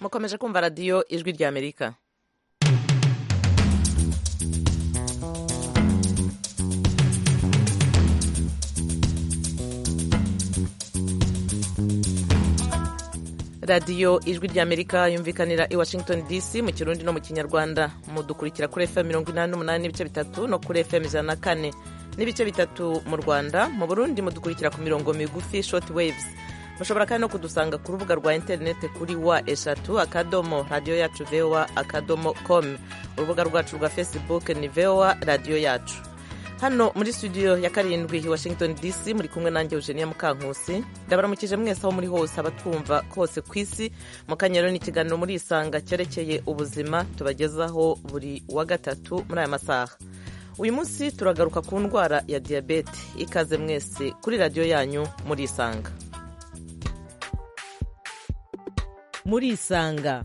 mukomeje kumva radiyo ijwi ry'amerika radiyo ijwi ry'amerika yumvikanira i washington dc mu kirundi no mu kinyarwanda mudukurikira kuri fm mirongo inani n'umunani n'ibice bitatu no kuri fm ijana na kane n'ibice bitatu mu rwanda mu burundi mudukurikira ku mirongo migufi short waves mushobora kandi no kudusanga ku rubuga rwa interineti kuri wa eshatu akadomo radiyo yacu voa akadomo com urubuga rwacu rwa facebook ni voa radiyo yacu hano muri studio ya karindwi i washington dc muri kumwe nanjye eugenia mukankusi ndabaramukije mwese aho muri hose abatwumva kose ku isi mukanyero ni ikiganiro muri isanga cyerekeye ubuzima tubagezaho buri wa gatatu muri aya masaha uyu munsi turagaruka ku ndwara ya diyabete ikaze mwese kuri radiyo yanyu muri isanga muri isanga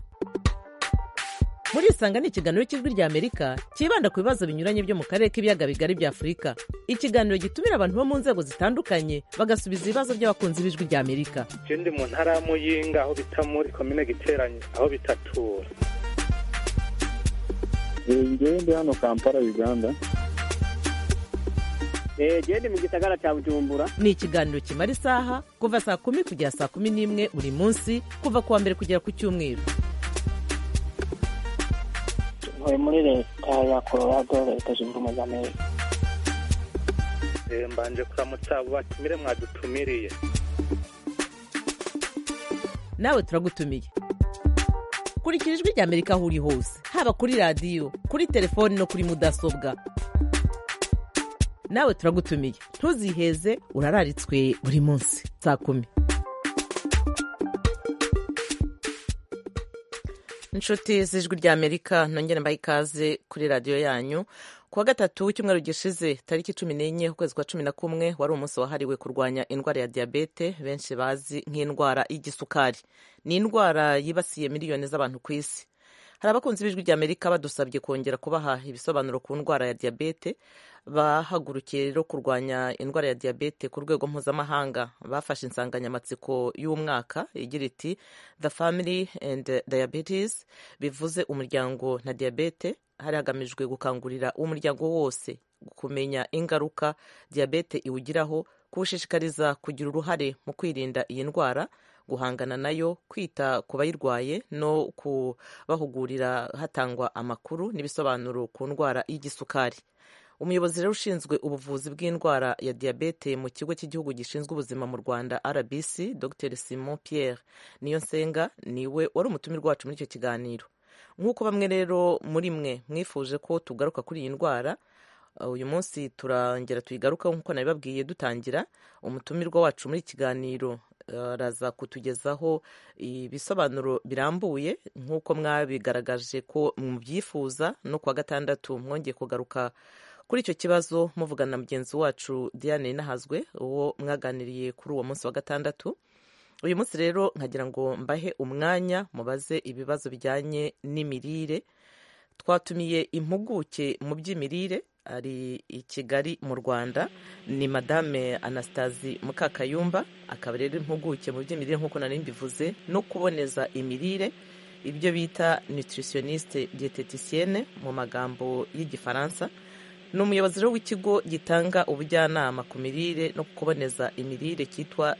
muri isanga ni ikiganiro cy'ijwi rya amerika cyibanda ku bibazo binyuranye byo mu karere k'ibiyaga bigari bya afurika ikiganiro gitumira abantu bo mu nzego zitandukanye bagasubiza ibibazo by'abakunzi b'ijwi rya amerika ikindi mu ntara ya muyinga aho bita muri komine giteranye aho bitatura ngende hano kampala uganda genda mu gisagara cya bujumbura ni ikiganiro kimara isaha kuva saa kumi kugera saa kumi n'imwe buri munsi kuva ku wa mbere kugera ku cyumweru ntuye muri leta ya colorado leta zunze ubumwe za amerika mbanje kuramutsa abo batumire mwadutumiriye nawe turagutumiye kurikira ijwi rya amerika aho uri hose haba kuri radiyo kuri telefoni no kuri mudasobwa nawe turagutumiye ntuziheze urararitswe buri munsi saa kumi inshuti z'ijwi ry'amerika nongere mbahe ikaze kuri radiyo yanyu ku wa gatatu w'icyumweru gishize tariki cumi n'enye ukwezi kwa cumi na kumwe wari umunsi wahariwe kurwanya indwara ya diyabete benshi bazi nk'indwara y'igisukari ni indwara yibasiye miliyoni z'abantu ku isi hari abakunzi b'ijwi ry'amerika badusabye kongera kubaha ibisobanuro ku ndwara ya diyabete bahagurukiye rero kurwanya indwara ya diyabete ku rwego mpuzamahanga bafashe insanganyamatsiko y'umwaka igira iti the family and diabetes bivuze umuryango na diyabete hari hagamijwe gukangurira umuryango wose kumenya ingaruka diyabete iwugiraho kuwushishikariza kugira uruhare mu kwirinda iyi ndwara guhangana nayo kwita ku bayirwaye no kubahugurira hatangwa amakuru n'ibisobanuro ku ndwara y'igisukari umuyobozi rero ushinzwe ubuvuzi bw'indwara ya diyabete mu kigo cy'igihugu gishinzwe ubuzima mu rwanda rbc dr simon pierre niyonsenga niwe wari umutumirwa wacu muri icyo kiganiro nk'uko bamwe rero muri mwe mwifuje ko tugaruka kuri iyi ndwara uyu munsi turongera tuyigarukaho nk'uko nabibabwiye dutangira umutumirwa wacu muri ikiganiro araza kutugezaho ibisobanuro birambuye nk'uko mwabigaragaje ko mubyifuza no kuwa gatandatu mwongeye kugaruka kuri icyo kibazo muvugana na mugenzi wacu Diane Nahazwe uwo mwaganiriye kuri uwo munsi wa gatandatu uyu munsi rero nkagira ngo mbahe umwanya mubaze ibibazo bijyanye n'imirire twatumiye impuguke mu by'imirire ari i kigali mu rwanda ni madame anastasi mukakayumba akaba rero impuguke mu by'imirire nk'uko nari mbivuze no kuboneza imirire ibyo bita nutritioniste dieteticienne mu magambo y'igifaransa ni umuyobozi rero w'ikigo gitanga ubujyanama ku mirire no kuboneza imirire cyitwa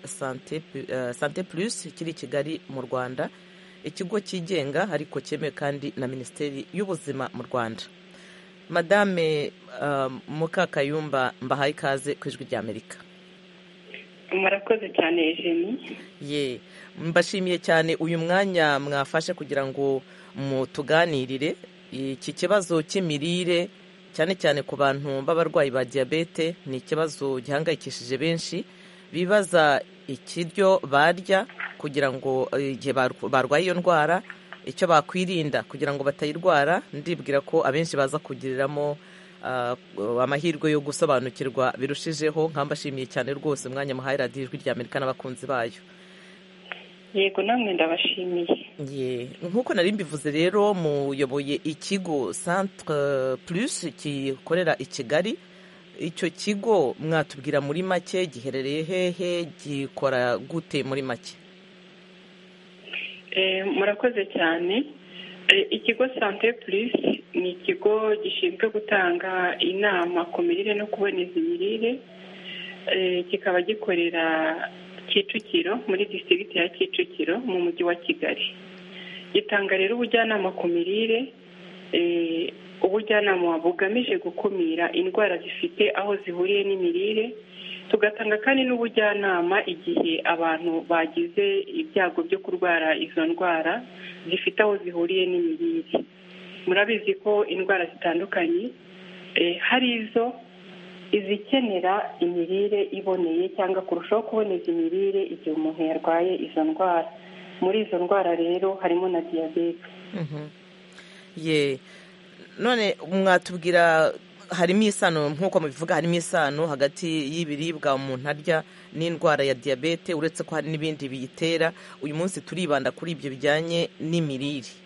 sante plus kiri i kigali mu rwanda ikigo cyigenga ariko cyemewe kandi na minisiteri y'ubuzima mu rwanda madame mukakayumba mbahaye ikaze ku ijwi ry'amerika murakoze cyane jeni ye mbashimiye cyane uyu mwanya mwafashe kugira ngo mutuganirire iki kibazo cy'imirire cyane cyane ku bantu b'abarwayi ba diyabete ni ikibazo gihangayikishije benshi bibaza ikiryo barya kugira ngo igihe barwaye iyo ndwara icyo bakwirinda kugira ngo batayirwara ndibwira ko abenshi baza kugiriramo amahirwe yo gusobanukirwa birushijeho nkambashimiye cyane rwose umwanya muhaye radiyo ijwi rya amerika n'abakunzi bayo yego namwe ndabashimiye nk'uko nari mbivuze rero muyoboye ikigo centre plus gikorera i kigali icyo kigo mwatubwira muri make giherereye hehe gikora gute muri make Eh, murakoze cyane Eh, ikigo sante purisi ni ikigo gishinzwe gutanga inama ku mirire no kuboneza imirire Eh, kikaba gikorera kicukiro muri disitirigiti ya kicukiro mu mujyi wa kigali gitanga rero ubujyanama ku mirire eh, ubujyanama bugamije gukumira indwara zifite aho zihuriye n'imirire tugatanga kandi n'ubujyanama igihe abantu bagize ibyago byo kurwara izo ndwara zifite aho zihuriye n'imirire murabizi ko indwara zitandukanye eh, hari izo izikenera imirire iboneye cyangwa kurushaho kuboneza imirire igihe umuntu yarwaye izo ndwara muri izo ndwara rero harimo na diyabete Mhm. ye none mwatubwira harimo isano nk'uko mubivuga harimo isano hagati y'ibiribwa umuntu arya n'indwara ya diyabete uretse ko hari n'ibindi biyitera uyu munsi turibanda kuri ibyo bijyanye n'imirire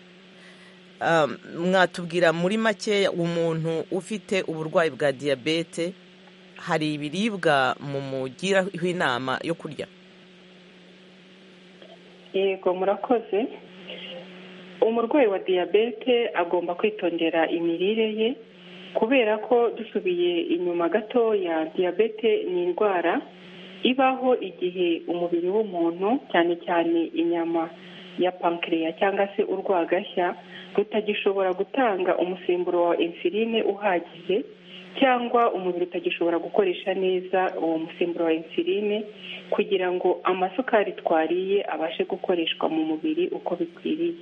Um, mwatubwira muri make umuntu ufite uburwayi bwa diyabete hari ibiribwa mumugiraho inama yo kurya yego murakoze umurwayi wa diyabete agomba kwitondera imirire ye kubera ko dusubiye inyuma gatoya diyabete ni indwara ibaho igihe umubiri w'umuntu cyane cyane inyama ya pankiriya cyangwa se urwagashya rutagishobora gutanga umusemburo wa insuline uhagije cyangwa umubiri utagishobora gukoresha neza uwo musemburo wa insuline kugira ngo amasukari twariye abashe gukoreshwa mu mubiri uko bikwiriye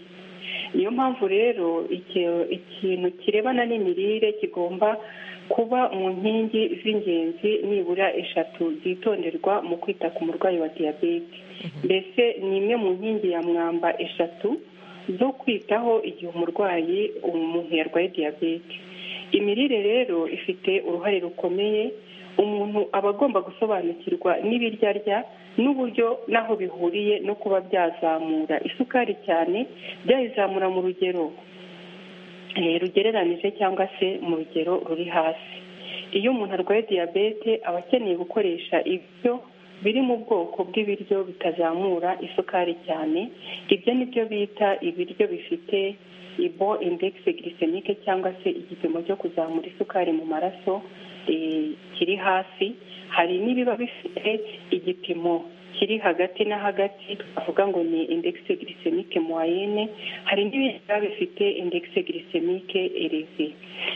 niyo mpamvu rero iki- ikintu kirebana n'imirire kigomba kuba mu nkingi z'ingenzi nibura eshatu zitonderwa mu kwita ku murwayi wa diyabete mbese ni imwe mu nkingi ya mwamba eshatu zo kwitaho igihe umurwayi umuntu yarwaye diyabete imirire rero ifite uruhare rukomeye umuntu aba agomba gusobanukirwa n'ibiryo arya n'uburyo n'aho bihuriye no kuba byazamura isukari cyane byayizamura mu rugero eh, rugereranije cyangwa se mu rugero ruri hasi iyo umuntu arwaye diyabete aba akeneye gukoresha ibyo biri mu bwoko bw'ibiryo bitazamura isukari cyane ibyo ni byo bita ibiryo bifite ibo indegisi girisemike cyangwa se igipimo cyo kuzamura isukari mu maraso eh, kiri hasi hari n'ibiba bifite igipimo kiri hagati na hagati twavuga ngo ni indegisi girisemike moyenne hari n'ibindi biba bifite indegisi girisemike ereve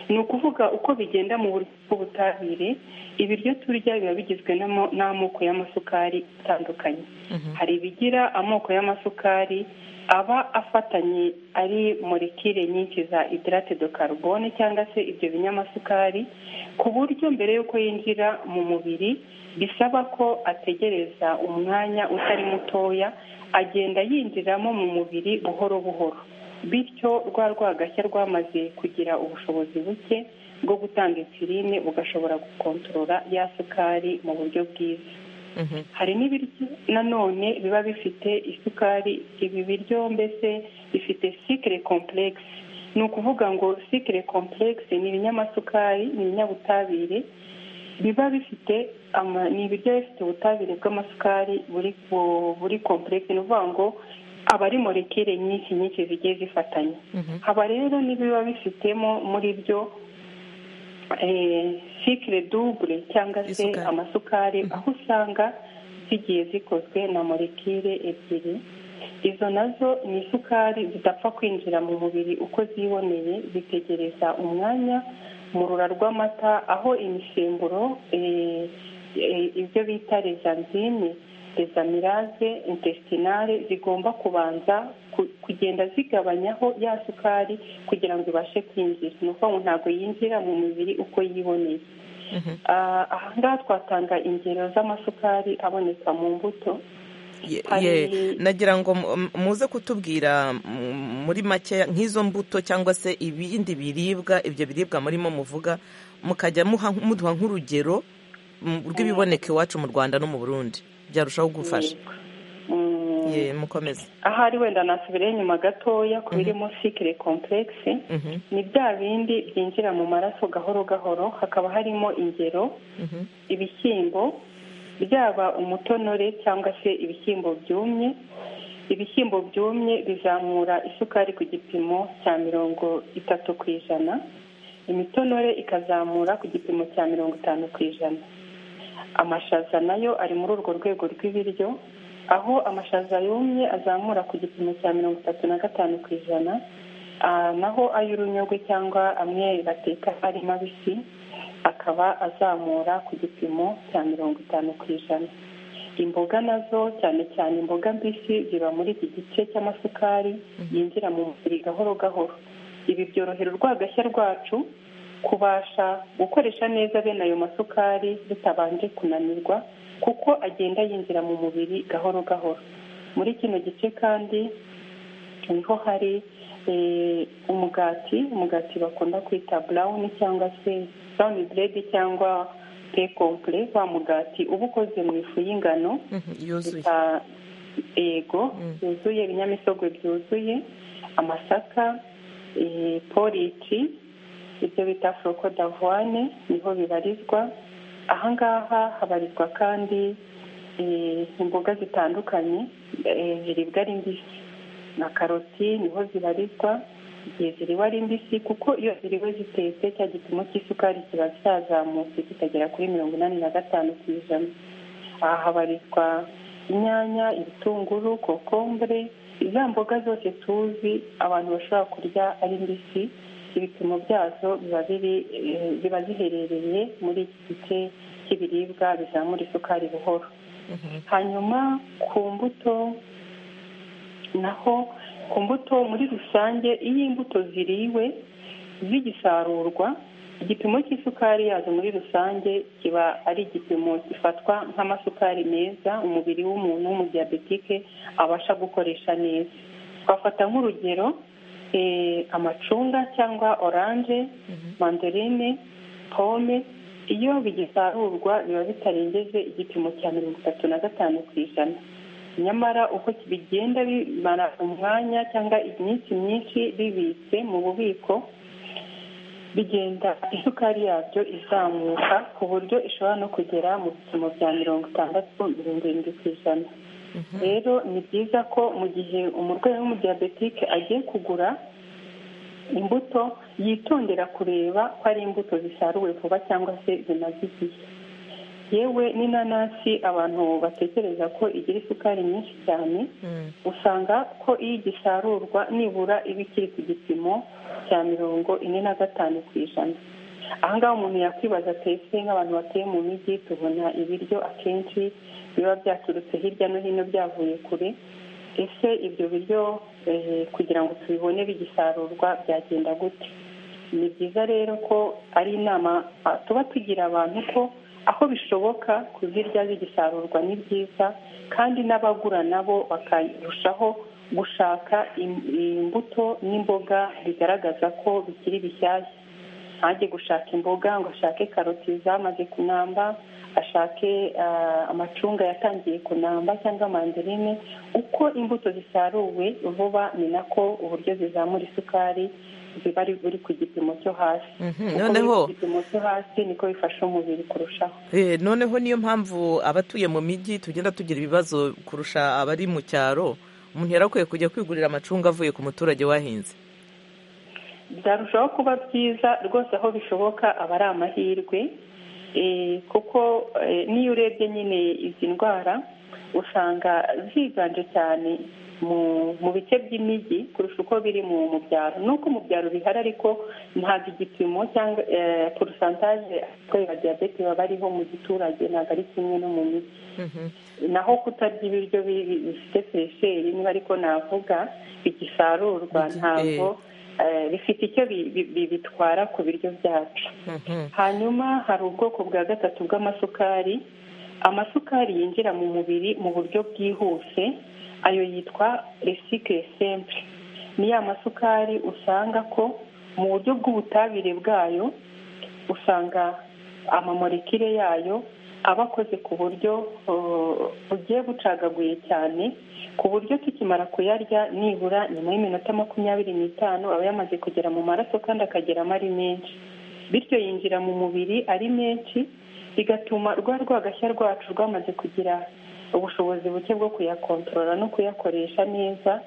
ni ukuvuga uko bigenda mu buryo bw'ubutabire ibiryo turya biba bigizwe n'amo- n'amoko y'amasukari atandukanye hari ibigira amoko y'amasukari aba afatanye ari molekile nyinshi za idirate do carbone cyangwa se ibyo binyamasukari ku buryo mbere y'uko yinjira mu mubiri bisaba ko ategereza umwanya utari mutoya agenda yinjiramo mu mubiri buhoro buhoro bityo rwa rwagashya rwamaze kugira ubushobozi buke bwo gutanga insuline bugashobora gukontorora ya sukari mu buryo bwiza Mhm. hari n'ibiryo nanone biba bifite isukari ibi biryo mbese bifite sikire kompuregisi ni ukuvuga ngo sikire kompuregisi ni ibinyamasukari ni ibinyabutabire biba bifite ama- ni ibiryo biba bifite ubutabire bw'amasukari buri bu- buri kompuregisi ni ukuvuga ngo aba ari molekile nyinshi nyinshi zigiye zifatanye Mhm. haba rero n'ibiba bifitemo muri byo sikire dubure cyangwa se Isukari. amasukari aho usanga zigiye zikozwe na molekile ebyiri izo nazo ni isukari zidapfa kwinjira mu mubiri uko ziboneye zitegereza umwanya mu rura rw'amata aho imisemburo eh, eh, ibyo bita rezanzine rezamirase intestinale zigomba kubanza ku- kugenda zigabanyaho ya sukari kugira ngo ibashe kwinjira ni ukuvuga ngo ntabwo yinjira mu mubiri uko yiboneye Mhm. Ah, aha ngaha twatanga ingero z'amasukari aboneka mu mbuto Ye- Hari- ye, nagira ngo mu- mu- muze kutubwira mm, muri make nk'izo mbuto cyangwa se ibindi biribwa ibyo biribwa murimo muvuga mukajya muha- muduha nk'urugero mm, rw'ibiboneka iwacu mu rwanda no mu burundi byarushaho gufasha Mm, ye mukomeze ahari wenda nasubirayo inyuma gatoya ku birimo sikire kompuregisi Mhm, ni bya bindi byinjira mu maraso gahoro gahoro hakaba harimo ingero mhm, ibishyimbo byaba umutonore cyangwa se ibishyimbo byumye ibishyimbo byumye bizamura isukari ku gipimo cya mirongo itatu ku ijana imitonore ikazamura ku gipimo cya mirongo itanu ku ijana amashaza nayo ari muri urwo rwego rw'ibiryo aho amashaza yumye azamura ku gipimo cya mirongo itatu na gatanu ku ijana naho ay'urunyogwe cyangwa amwe bateka ari mabisi akaba azamura ku gipimo cya mirongo itanu ku ijana imboga nazo cyane cyane imboga mbisi ziba muri iki gice cy'amasukari yinjira mu mubiri gahoro gahoro ibi byorohera urwagashya rwacu kubasha gukoresha neza bene ayo masukari tutabanje kunanirwa kuko agenda yinjira mu mubiri gahoro gahoro muri kino gice kandi niho hari umugati umugati bakunda kwita burawuni cyangwa se burawuni buredi cyangwa pe kompure wa mugati uba ukoze mu ifu y'ingano yuzuye yego yuzuye ibinyamisogwe byuzuye amasaka politi ibyo bita foroko davoine niho bibarizwa ahangaha habarizwa kandi imboga zitandukanye ziribwa ari mbisi na karoti niho zibarizwa igihe ziriwe ari mbisi kuko iyo ziriwe zitetse cya gipimo cy'isukari kiba cyazamutse kikagera kuri mirongo inani na gatanu ku ijana aha habarizwa inyanya ibitunguru kokombure iza mboga zose tuzi abantu bashobora kurya ari mbisi ibipimo byazo biba biri ziba ziherereye muri iki gice cy'ibiribwa bizamura isukari buhoro hanyuma ku mbuto naho ku mbuto muri rusange iyo imbuto ziriwe zigisarurwa igipimo cy'isukari yazo muri rusange kiba ari igipimo gifatwa nk'amasukari meza umubiri w'umuntu w'umudiyabetike abasha gukoresha neza twafata nk'urugero amacunga cyangwa oranje manderine pome iyo bigisarurwa biba bitarengeje igipimo cya mirongo itatu na gatanu ku ijana nyamara uko bigenda bimara umwanya cyangwa iminsi myinshi bibitse mu bubiko bigenda isukari yabyo izamuka ku buryo ishobora no kugera mu bipimo bya mirongo itandatu mirongo irindwi ku ijana rero ni byiza ko mu gihe umurwayi w'umudiyabetike agiye kugura imbuto yitondera kureba ko ari imbuto zisaruwe vuba cyangwa se zimaze igihe yewe n'inanasi abantu batekereza ko igira isukari nyinshi cyane usanga ko iyo igisarurwa nibura iba ikiri ku gipimo cya mirongo ine na gatanu ku ijana ahangaha umuntu yakwibaza twese nk'abantu batuye mu mijyi tubona ibiryo akenshi biba byaturutse hirya no hino byavuye kure ese ibyo biryo kugira ngo tubibone bigisarurwa byagenda gute ni byiza rero ko ari inama tuba tugira abantu ko aho bishoboka kuzirya zigisarurwa ni byiza kandi n'abagura nabo bakarushaho gushaka imbuto n'imboga bigaragaza ko bikiri bishyashya ntajye gushaka imboga ngo ashake karoti zamaze kunamba ashake amacunga yatangiye kunamba cyangwa manderine uko imbuto zisaruwe vuba ni nako uburyo zizamura isukari ziba buri ku gipimo cyo hasi noneho ku gipimo cyo hasi niko bifasha umubiri kurushaho noneho niyo mpamvu abatuye mu mijyi tugenda tugira ibibazo kurusha abari mu cyaro umuntu yarakwiye kujya kwigurira amacunga avuye ku muturage wahinze byarushaho kuba byiza rwose aho bishoboka aba ari amahirwe kuko n'iyo urebye nyine izi ndwara usanga ziganje cyane mu bice by'imijyi kurusha uko biri mu byaro nuko mu byaro bihari ariko ntabwo igipimo cyangwa porosantaje abakorera diyabete baba ariho mu giturage ntabwo ari kimwe no mu mijyi naho kutarya ibiryo bifite feresheri niba ariko navuga bigisarurwa ntabwo bifite icyo bitwara ku biryo byacu hanyuma hari ubwoko bwa gatatu bw'amasukari amasukari yinjira mu mubiri mu buryo bwihuse ayo yitwa resikire sempure ni ya masukari usanga ko mu buryo bw'ubutabire bwayo usanga amamorekire yayo aba akoze ku buryo bugiye bucagaguye cyane ku buryo tukimara kuyarya nibura nyuma y'iminota makumyabiri n'itanu aba yamaze kugera mu maraso kandi akageramo ari menshi bityo yinjira mu mubiri ari menshi bigatuma rwa rwagashya rwacu rwamaze kugira ubushobozi buke bwo kuyakontorora no kuyakoresha neza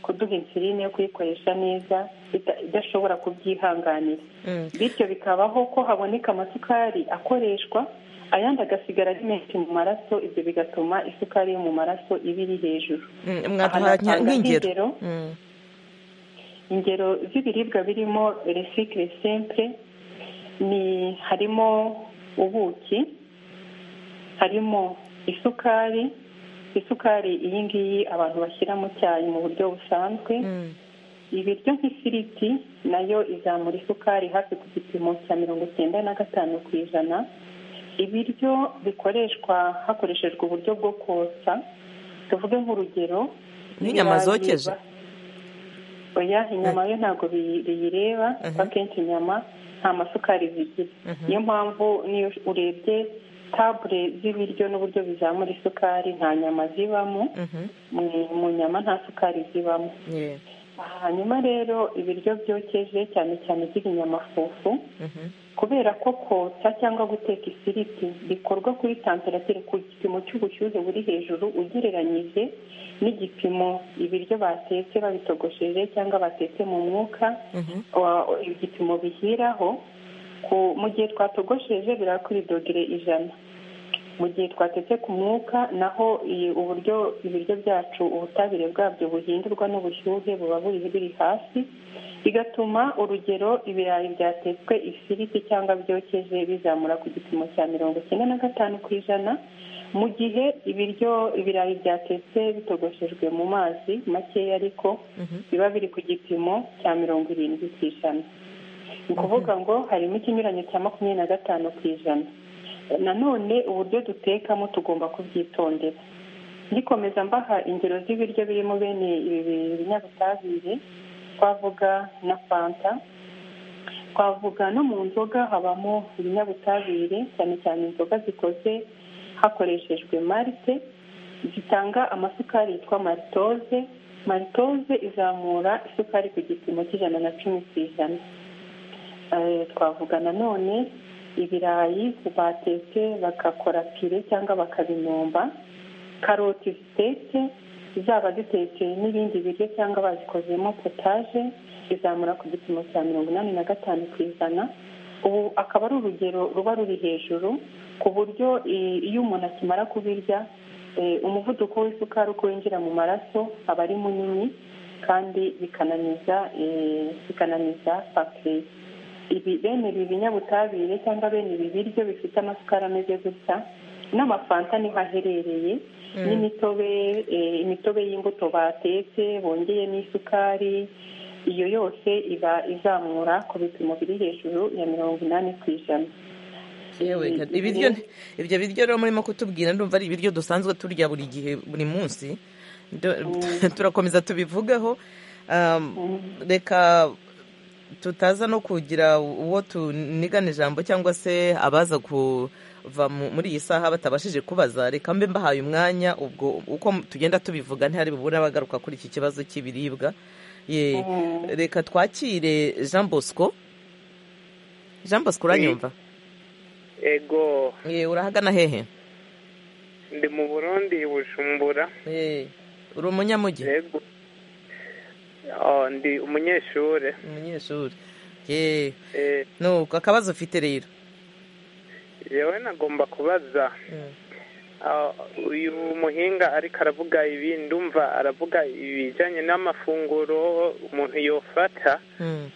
kuduha insiline yo kuyikoresha neza ita- idashobora kubyihanganira Mm. bityo bikabaho ko haboneka amasukari akoreshwa ayandi agasigara ari menshi mu maraso ibyo bigatuma isukari yo mu maraso iba iri hejuru Mm, Aha mwaduha nka- natanga nk'ingero nk'ingero. Mm, ingero z'ibiribwa birimo recycle simple ni harimo ubuki harimo isukari isukari iyi ngiyi abantu bashyira mu cyayi mu buryo busanzwe mm, ibiryo nk'ifiriti nayo izamura isukari hafi ku gipimo cya mirongo icyenda na gatanu ku ijana ibiryo bikoreshwa hakoreshejwe uburyo bwo kotsa tuvuge nk'urugero Nk'inyama ibirayi zokeje? biba- oya inyama yo ntabwo biyi- biyireba Mhm. kuko akenshi inyama nta masukari zigira niyo mpamvu niyo urebye tabure z'ibiryo n'uburyo bizamura isukari nta nyama zibamo mhm, mu- mu nyama nta sukari zibamo yeah, hanyuma rero ibiryo byokeje cyane cyane by'ibinyamafufu mhm, kubera ko kotsa cyangwa guteka ifiriti bikorwa kuri temperatire ku gipimo cy'ubushyuhe buri hejuru ugereranyije n'igipimo ibiryo batetse babitogosheje cyangwa batetse mu mwuka mhm, wa- igipimo bihiraho ku mu gihe twatogosheje bira kuri dogere ijana mu gihe twatetse ku mwuka naho iyi- uburyo ibiryo byacu ubutabire bwabyo buhindurwa n'ubushyuhe buba buri biri hasi bigatuma urugero ibirayi byatetswe ifiriti cyangwa byokeje bizamura ku gipimo cya mirongo icyenda na gatanu ku ijana mu gihe ibiryo ibirayi byatetse bitogoshejwe mu mazi makeya ariko mhm. biba biri ku gipimo cya mirongo irindwi ku ijana ni ukuvuga ngo harimo ikinyuranyo cya makumyabiri na gatanu ku ijana nanone uburyo dutekamo tugomba kubyitondera ngikomeza mbaha ingero z'ibiryo birimo bene ibi binyabutabire twavuga na fanta twavuga no mu nzoga habamo ibinyabutabire cyane cyane inzoga zikoze hakoreshejwe marite zitanga amasukari yitwa malitoze malitoze izamura isukari ku gipimo cy'ijana na cumi ku ijana Eh, twavuga nanone ibirayi batetse bagakora pire cyangwa bakabinomba karoti zitetse zaba zitetse n'ibindi biryo cyangwa bazikozemo potaje izamura ku gipimo cya mirongo inani na gatanu ku ijana ubu akaba ari urugero ruba ruri hejuru ku buryo i- iyo umuntu akimara kubirya eh, umuvuduko w'isukari uko winjira mu maraso aba ari munini kandi bikananiza eh, bikananiza fakitire ibi bene ibi binyabutabire cyangwa bene ibi biryo bifite amasukari ameze gutya n'amafanta niho aherereye n'imitobe eh, imitobe y'imbuto batetse bongeye n'isukari iyo yose iba izamura ku bipimo biri hejuru ya mirongo inani ku ijana yewe Mm, ga- ibiryo mm. ibyo biryo rero murimo kutubwira ndumva ari ibiryo dusanzwe turya buri gihe buri munsi Ndo- turakomeza tubivugeho Um, reka tutaza no kugira uwo tunigana ijambo cyangwa se abaza kuva mu- muri iyi saha batabashije kubaza reka mbe mbahaye umwanya ubwo uko tugenda tubivuga ntihari bubura bagaruka kuri iki kibazo cy'ibiribwa Ye, reka twakire jean bosco jean bosco uranyumva ego Ye, urahagana hehe ndi mu burundi bujumbura Ye, uri umunyamujyi ego Ah, ndi umunyeshuri umunyeshuri Ye, Eh, nuko akabazo ufite rero yewe nagomba kubaza Mm. Ah, uyu muhinga ariko aravuga ibi ndumva aravuga ibijyanye n'amafunguro umuntu yofata Mm.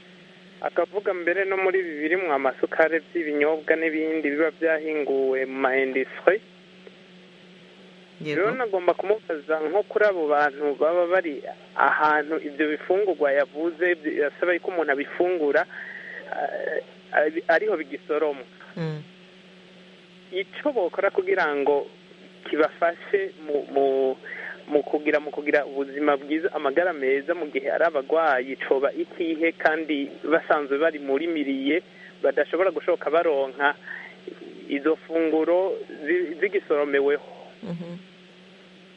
akavuga mbere no muri ibi birimwo amasukari by'ibinyobwa n'ibindi biba byahinguwe mu ma industry Yego. rero nagomba kumubaza nko kuri abo bantu baba bari ahantu ibyo bifungurwa yavuze birasaba yuko umuntu abifungura ah, ari- ariho bigisoromwa Mm. icyo bakora kugira ngo kibafashe mu mu mu kugira mu kugira ubuzima bwiza amagara meza mu gihe ari abagwayi coba ikihe kandi basanzwe bari muri miriye badashobora gushoka baronka izo funguro zi- zigisoromeweho Mhm.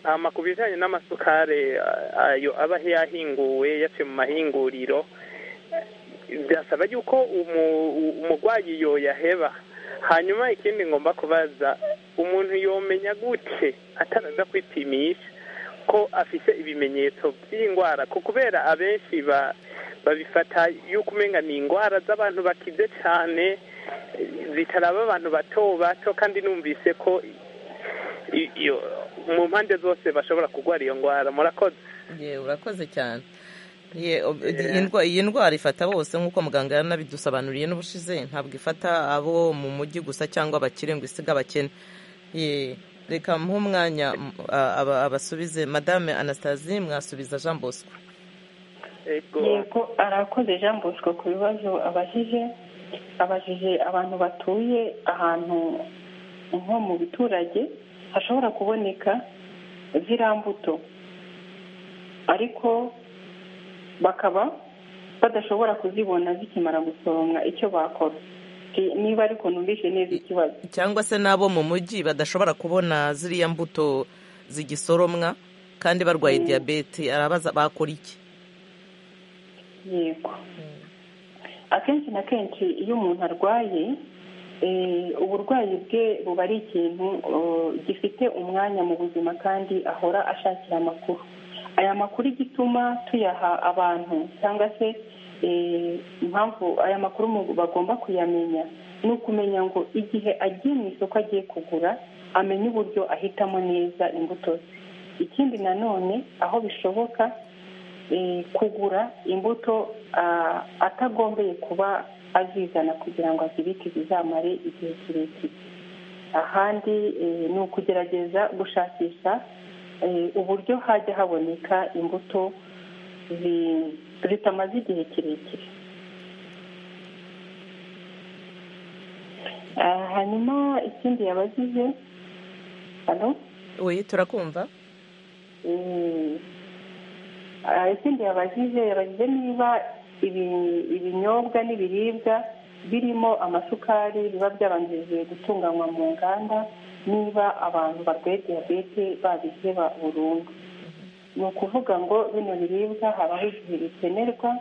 hama ku bijanye n'amasukari a- ayo aba yahinguwe yaciye mu mahinguriro byasaba yuko umu- umugwayi yoyaheba hanyuma ikindi ngomba kubaza umuntu yomenya gute ataraza kwipimisha ko afite ibimenyetso by'indwara ko kubera abenshi babifata yuko umenya ni indwara z'abantu bakize cyane zitaraba abantu bato bato kandi numvise ko iyo mu mpande zose bashobora kurwara iyo ndwara murakoze ye urakoze cyane Ye, ob- iyi ndwa- iyi ndwara ifata bose nk'uko muganga yanabidusobanuriye n'ubushize ntabwo ifata abo mu mujyi gusa cyangwa abakire ngo isiga abakene Ye, reka muhe umwanya m- a- aba- abasubize madame anastasie mwasubiza jean bosco Ego. yego arakoze jean bosco ku bibazo abajije abajije abantu batuye ahantu nko mu biturage hashobora kuboneka ziriya mbuto ariko bakaba badashobora kuzibona zikimara gusoromwa icyo bakora Ni- niba ariko numvise neza ikibazo cyangwa se n'abo mu mujyi badashobora kubona ziriya mbuto zigisoromwa kandi barwaye diyabete arabaza bakora iki yego akenshi na kenshi iyo umuntu arwaye eh, uburwayi bwe buba ari ikintu eh, gifite umwanya mu buzima kandi ahora ashakira amakuru aya makuru igituma tuyaha abantu cyangwa se eh, impamvu aya makuru mu- bagomba kuyamenya ni ukumenya ngo igihe agiye mu isoko agiye kugura amenye uburyo ahitamo neza imbuto ze ikindi nanone aho bishoboka eh, kugura imbuto ah, atagombeye kuba azizana kugira ngo azibike zizamare igihe kirekire ahandi eh, ni ukugerageza gushakisha eh, uburyo hajya haboneka imbuto zi- zitamaze igihe kirekire Ah, hanyuma ikindi yabajije hano we turakumva Mm. Ah, ikindi yabajije yabajije niba ibi- ibinyobwa n'ibiribwa birimo amasukari biba byabanjirije gutunganywa mu nganda niba abantu barwaye diyabete babiheba burundu ni ukuvuga ngo bino biribwa habaho igihe bikenerwa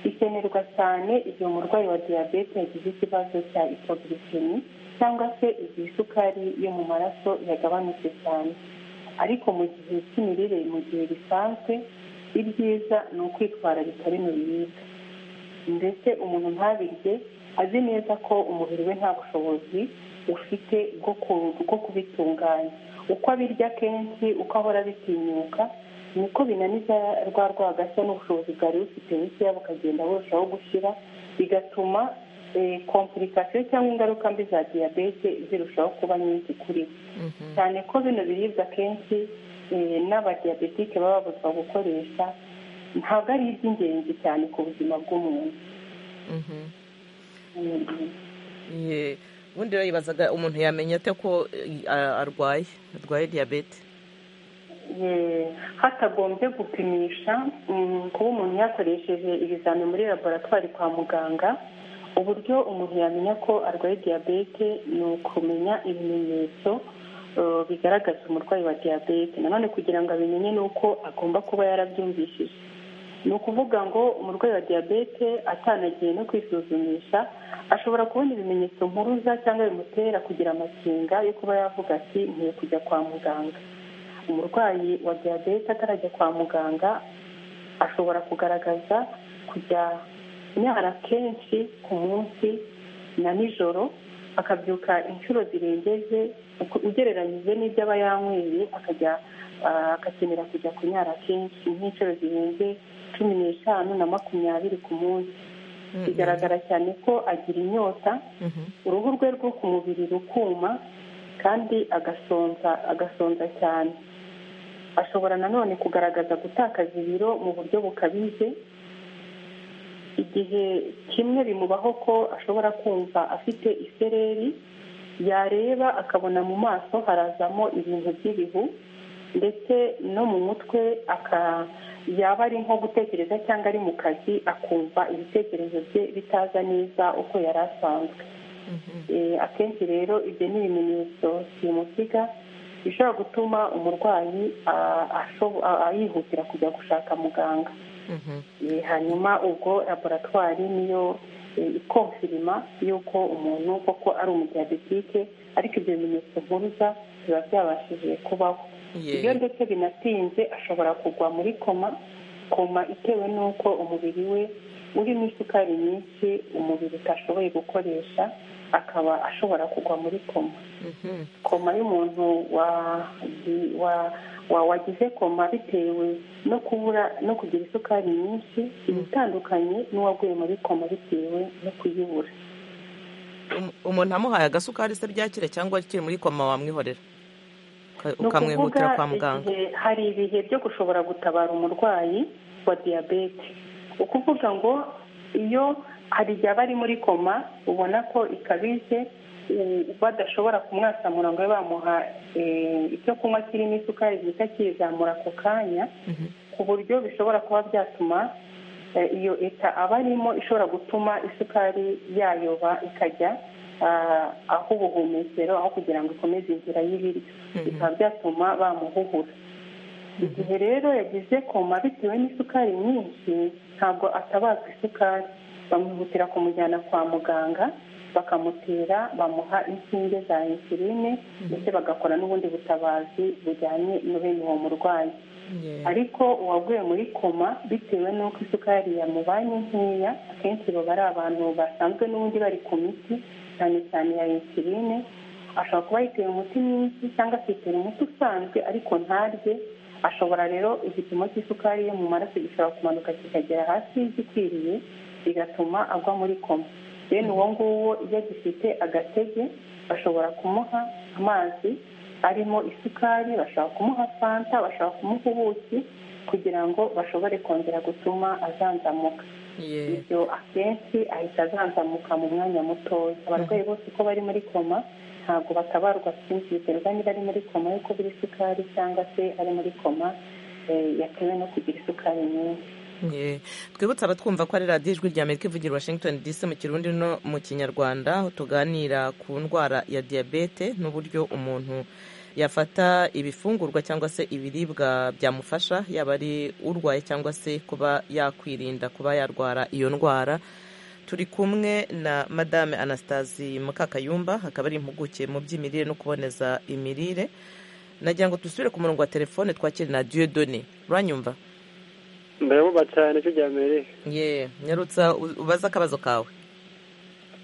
bikenerwa cyane igihe umurwayi wa diyabete yagize ikibazo cya ipoglikemi cyangwa se igihe isukari yo mu maraso yagabanutse cyane ariko mu gihe cy'imirire mu gihe bisanzwe ibyiza ni ukwitwararika bino biribwa ndetse umuntu ntabirye azi neza ko umubiri we nta bushobozi ufite bwo ku- bwo kubitunganya uko abirya kenshi uko ahora bitinyuka niko binaniza rwa rwagashya n'ubushobozi bwari bufite bukeya bukagenda burushaho gushyira bigatuma eh, kompulikasiyo cyangwa ingaruka mbi za diyabete zirushaho kuba nyinshi kuri we Mhm. cyane ko bino biribwa akenshi eh, n'abadiyabetike baba babuzwa gukoresha ntabwo ari iby'ingenzi cyane ku buzima bw'umuntu Mhm. Mm. Ye, ubundi rero yibazaga umuntu yamenya ate ko eh, a- arwaye arwaye diyabete Eh, hatagombye gupimisha mm, kuba umuntu yakoresheje ibizami muri laboratwari kwa muganga uburyo umuntu yamenya ko arwaye diyabete ni ukumenya ibimenyetso eh, bigaragaza umurwayi wa diyabete nanone kugira ngo abimenye ni uko agomba kuba yarabyumvishije ni ukuvuga ngo umurwayi wa diyabete atanagiye no kwisuzumisha ashobora kubona ibimenyetso mpuruza cyangwa bimutera kugira amakenga yo kuba yavuga ati nkwiye kujya kwa muganga umurwayi wa diyabete atarajya kwa muganga ashobora kugaragaza kujya nyara kenshi ku munsi na nijoro akabyuka inshuro zirengeje uko- ugereranyije n'ibyo aba yanyweye akajya ah, agakenera kujya kunyara kenshi nk'inshuro zirenze cumi n'eshanu na makumyabiri ku munsi Mm, bigaragara cyane ko agira inyota mhm. uruhu rwe rwo ku mubiri rukuma kandi agasonza agasonza cyane ashobora nanone kugaragaza gutakaza ibiro mu buryo bukabije igihe kimwe bimubaho ko ashobora kumva afite isereri yareba akabona mu maso harazamo ibintu by'ibihu ndetse no mu mutwe aka yaba ari nko gutekereza cyangwa ari mu kazi akumva ibitekerezo bye bitaza neza uko yari asanzwe Eh, akenshi rero ibyo ni ibimenyetso simusiga bishobora gutuma umurwayi ah, ashobo- ah, ah, yihutira kujya gushaka muganga Mhm. Eh, hanyuma ubwo laboratwari niyo ikonfirima y'uko umuntu koko ari umudiyabetike ariko ibyo bimenyetso mpuruza biba byabashije kubaho Ye. iyo ndetse binatinze ashobora kugwa muri koma koma itewe n'uko umubiri we urimo isukari nyinshi umubiri utashoboye gukoresha akaba ashobora kugwa muri koma Mhm. koma y'umuntu wa- wa- wa- wagize koma bitewe no kubura no kugira isukari nyinshi iba itandukanye n'uwaguye muri koma bitewe no kuyibura Um- umuntu amuhaye agasukari se byakire cyangwa akiri muri koma wamwihorera Uka- ni ukuvuga ukamwihutira kwa muganga igihe hari ibihe byo gushobora gutabara umurwayi wa diyabete ukuvuga ngo iyo hari igihe aba ari muri koma ubona ko ikabije u- badashobora kumwasamura ngo babe bamuha eh, icyo kunywa kirimo isukari gihita kiyizamura ako kanya Mhm. ku buryo bishobora kuba byatuma eh, iyo eta aba arimo ishobora gutuma isukari yayoba ikajya ah, aho ubuhumekero aho kugira ngo ikomeze inzira y'ibiryo Mhm. bikaba byatuma bamuhuhura igihe rero yagize koma bitewe n'isukari nyinshi ntabwo atabazwa isukari bamwihutira kumujyana kwa muganga bakamutera bamuha inshinge za insuline ndetse bagakora n'ubundi butabazi bujyanye na bene uwo murwayi Ye. ariko uwaguye muri koma bitewe n'uko isukari yamubanye nkeya akenshi baba ari abantu basanzwe n'ubundi bari ku miti cyane cyane ya insuline ashobora kuba yitera umuti mwinshi cyangwa akitera umuti usanzwe ariko ntarye ashobora rero igipimo cy'isukari ye mu maraso gishobora kumanuka kikagera hasi y'igikwiriye bigatuma agwa muri koma bene uwo nguwo iyo agifite agatege bashobora kumuha amazi arimo isukari bashobora kumuha fanta bashobora kumuha ubuki kugira ngo bashobore kongera gutuma azanzamuka Ye. ibyo akenshi ahita azanzamuka mu mwanya mutoya abarwayi bose uko bari muri koma ntabwo batabarwa byinshi biterwa niba ari muri koma yo kubura isukari cyangwa se ari muri koma eh, yatewe no kugira isukari nyinshi Ye. twibutse abatwumva ko ari radiyo ijwi rya amerika ivugira i washington dc mu kirundi no mu kinyarwanda aho tuganira ku ndwara ya diyabete n'uburyo umuntu yafata ibifungurwa cyangwa se ibiribwa byamufasha yaba ari urwaye cyangwa se kuba yakwirinda kuba yarwara iyo ndwara turi kumwe na madame anastasi mukakayumba akaba ari impuguke mu by'imirire no kuboneza imirire nagira ngo dusubire ku murongo wa telefone twakire na diyodone uranyumva ndayabuba cyane cyo rya mbere ye nyarutsa u- ubaze akabazo kawe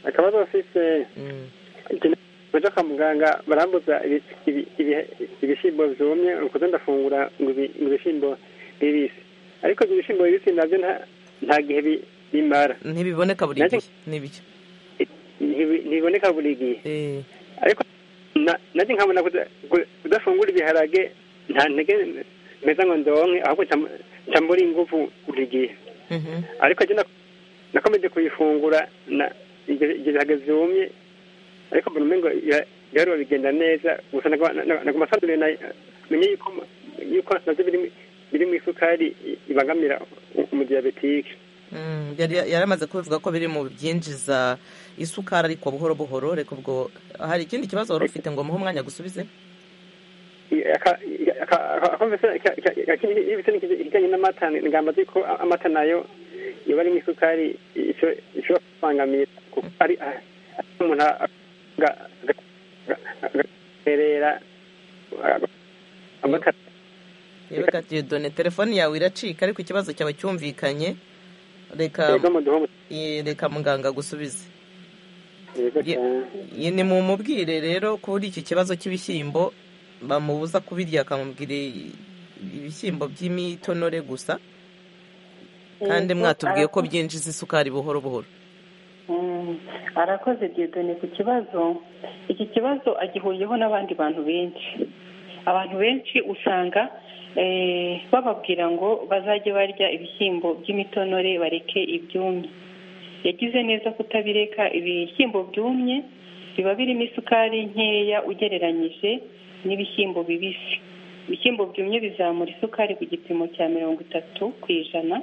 akabazo bafise Mm, baje kwa muganga barambuza ibi- ibi- ibi- ibishyimbo byumye nukuze ndafungura ngo ibi- ngo ibishyimbo bibisi ariko ibyo bishyimbo bibisi nabyo nta- nta gihe bi- bimara ntibiboneka buri Nacyo- gihe nibyo Ntibi- ntibiboneka buri gihe Eh, ariko na- nanjye nkabona kuda- ku- kudafungura ibiharage nta ntege meza ngo ndonke ahubwo nca- nca mbura ingufu buri gihe mhm. ariko jye nak- nakomeje kuyifungura na igihe igihe bihagaze yumye ariko mbona umengo ira- ibiharuro bigenda neza gusa naguma sanure menye yuko yuko nabyo birimo birimo isukari i- ibangamira u- umudiyabetike Mm, yari yari amaze kubivuga ko biri mu byinjiza isukari ariko buhoro buhoro reka ubwo hari ikindi kibazo wari ufite ngo muhe umwanya gusubize ibitse ikijyanye n'amata ingamba z'uko amata nayo iba arimo isukari isho- ishobora kubangamira kuko ari ah, umuntu agaterera amata reka diyodone telefone yawe iracika ariko ikibazo cyawe cyumvikanye reka yego muduhe umu- eh, reka muganga agusubize yego Ye- cyane. ye- ni mu mubwire rero kuri iki kibazo cy'ibishyimbo bamubuza kubirya akamubwira i- ibishyimbo by'imitonore gusa kandi Yego, mwatubwiye ko arakoze. byinjiza isukari buhoro buhoro Mm, arakoze diyodone ku kibazo iki kibazo agihuriyeho n'abandi bantu benshi abantu benshi usanga eh, bababwira ngo bazajye barya ibishyimbo by'imitonore bareke ibyumye yagize neza kutabireka ibishyimbo byumye biba birimo isukari nkeya ugereranyije n'ibishyimbo bibisi ibishyimbo byumye bizamura isukari ku gipimo cya mirongo itatu ku ijana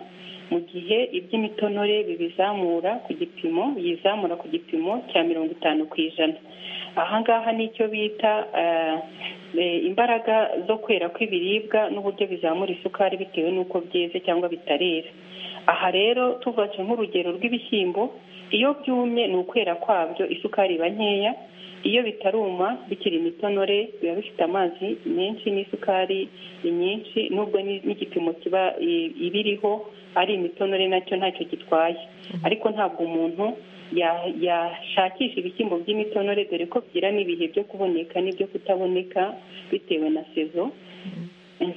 mu gihe iby'imitonore bibizamura ku gipimo yizamura ku gipimo cya mirongo itanu ku ijana aha ngaha ni icyo bita imbaraga zo kwera kw'ibiribwa n'uburyo bizamura isukari bitewe n'uko byeze cyangwa bitarera aha rero tuvaje nk'urugero rw'ibishyimbo iyo byumye ni ukwera kwabyo isukari iba nkeya iyo bitaruma bikiri imitonore biba bifite amazi menshi n'isukari nyinshi nubwo n'igipimo kiba ibiriho ari imitonore nacyo ntacyo gitwaye ariko ntabwo umuntu yashakisha ibishyimbo by'imitonore dore ko bigira n'ibihe byo kuboneka n'ibyo kutaboneka bitewe na sezo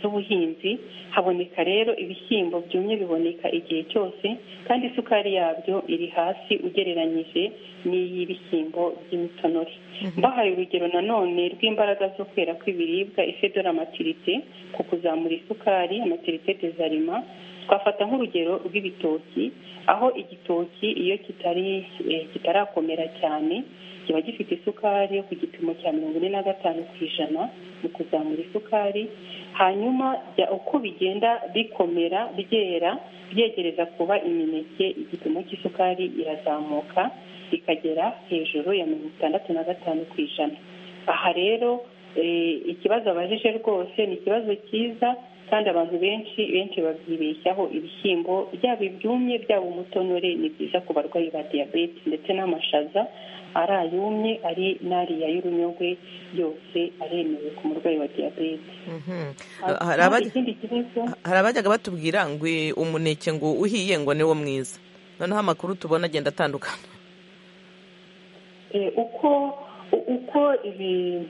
z'ubuhinzi haboneka rero ibishyimbo byumye biboneka igihe cyose kandi isukari yabyo iri hasi ugereranyije n'iy'ibishyimbo by'imitonore mbahaye urugero nanone rw'imbaraga zo kwera kw'ibiribwa ifedora amatirite ku kuzamura isukari amatirite dezarima twafata nk'urugero rw'ibitoki aho igitoki iyo kitari kitarakomera cyane kiba gifite isukari yo ku gipimo cya mirongo ine na gatanu ku ijana mu kuzamura isukari hanyuma uko bigenda bikomera byera byegereza kuba imineke igipimo cy'isukari irazamuka ikagera hejuru ya mirongo itandatu na gatanu ku ijana aha rero ikibazo abajije rwose ni ikibazo cyiza kandi abantu benshi benshi babyibeshyaho ibishyimbo byaba ibyumye byaba umutonore ni byiza ku barwayi ba diyabete ndetse n'amashaza ari ayumye ari n'ariya y'urunyogwe yose aremewe ku murwayi wa diyabete hari abajyaga batubwira ngo umuneke ngo uhiye ngo niwo mwiza noneho amakuru tubona agenda atandukana uko uko ibi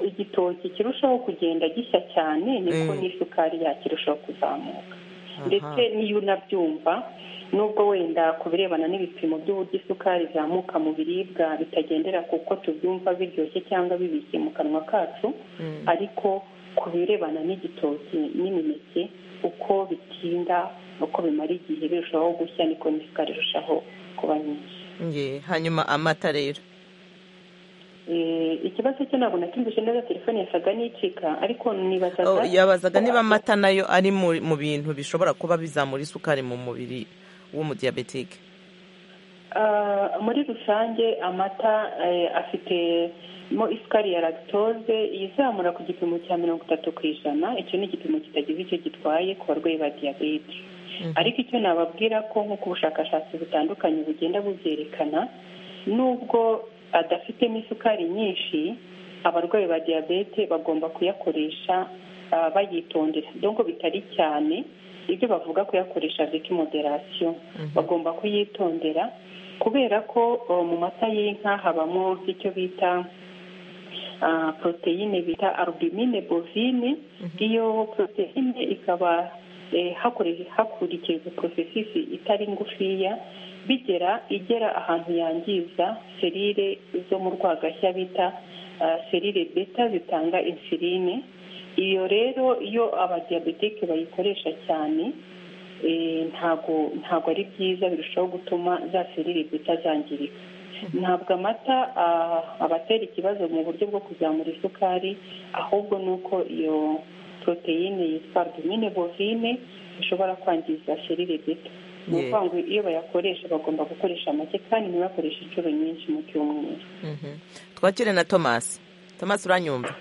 igitoki kirushaho kugenda gishya cyane niko n'isukari yakirushaho kuzamuka ndetse n'iyo unabyumva nubwo wenda ku birebana n'ibipimo by'uburyo isukari izamuka mu biribwa bitagendera ku uko tubyumva biryoshye cyangwa bibishye mu kanwa kacu ariko ku birebana n'igitoki n'imineke uko bitinda uko bimara igihe birushaho gushya niko n'isukari irushaho kuba nyinshi hanyuma amata rero ikibazo cyo ntabwo natumvise neza telefone yasaga n'icika ariko nibazaga yabazaga niba amata nayo ari mu bintu bishobora kuba bizamura isukari mu mubiri w'umudiyabetike muri rusange amata afitemo isukari ya lactose izamura ku gipimo cya mirongo itatu ku ijana icyo ni igipimo kitagize icyo gitwaye ku barwayi ba diyabete ariko icyo nababwira ko nk'uko ubushakashatsi butandukanye bugenda bubyerekana nubwo adafitemo isukari nyinshi abarwayi ba diyabete bagomba kuyakoresha bayitondera dore bitari cyane ibyo bavuga kuyakoresha viki moderasiyo bagomba kuyitondera kubera ko mu mata y'inka habamo icyo bita poroteyine bita arubimine bovine iyo poroteyine ikaba hakurikijwe porosesisi itari ngufiya bigera igera ahantu yangiza serire zo mu rwagashya bita serire beta zitanga insuline iyo rero iyo abadiyabetike bayikoresha cyane ntago ntago ari byiza birushaho gutuma za serire beta zangirika ntabwo amata abatera ikibazo mu buryo bwo kuzamura isukari ahubwo ni uko iyo poroteyine yitwa domine bovine ishobora kwangiza serire beta ni ukuvuga ngo iyo bayakoresha bagomba gukoresha make kandi ntibakoreshe inshuro nyinshi mu cyumweru twakire na tomasi tomasi uranyumva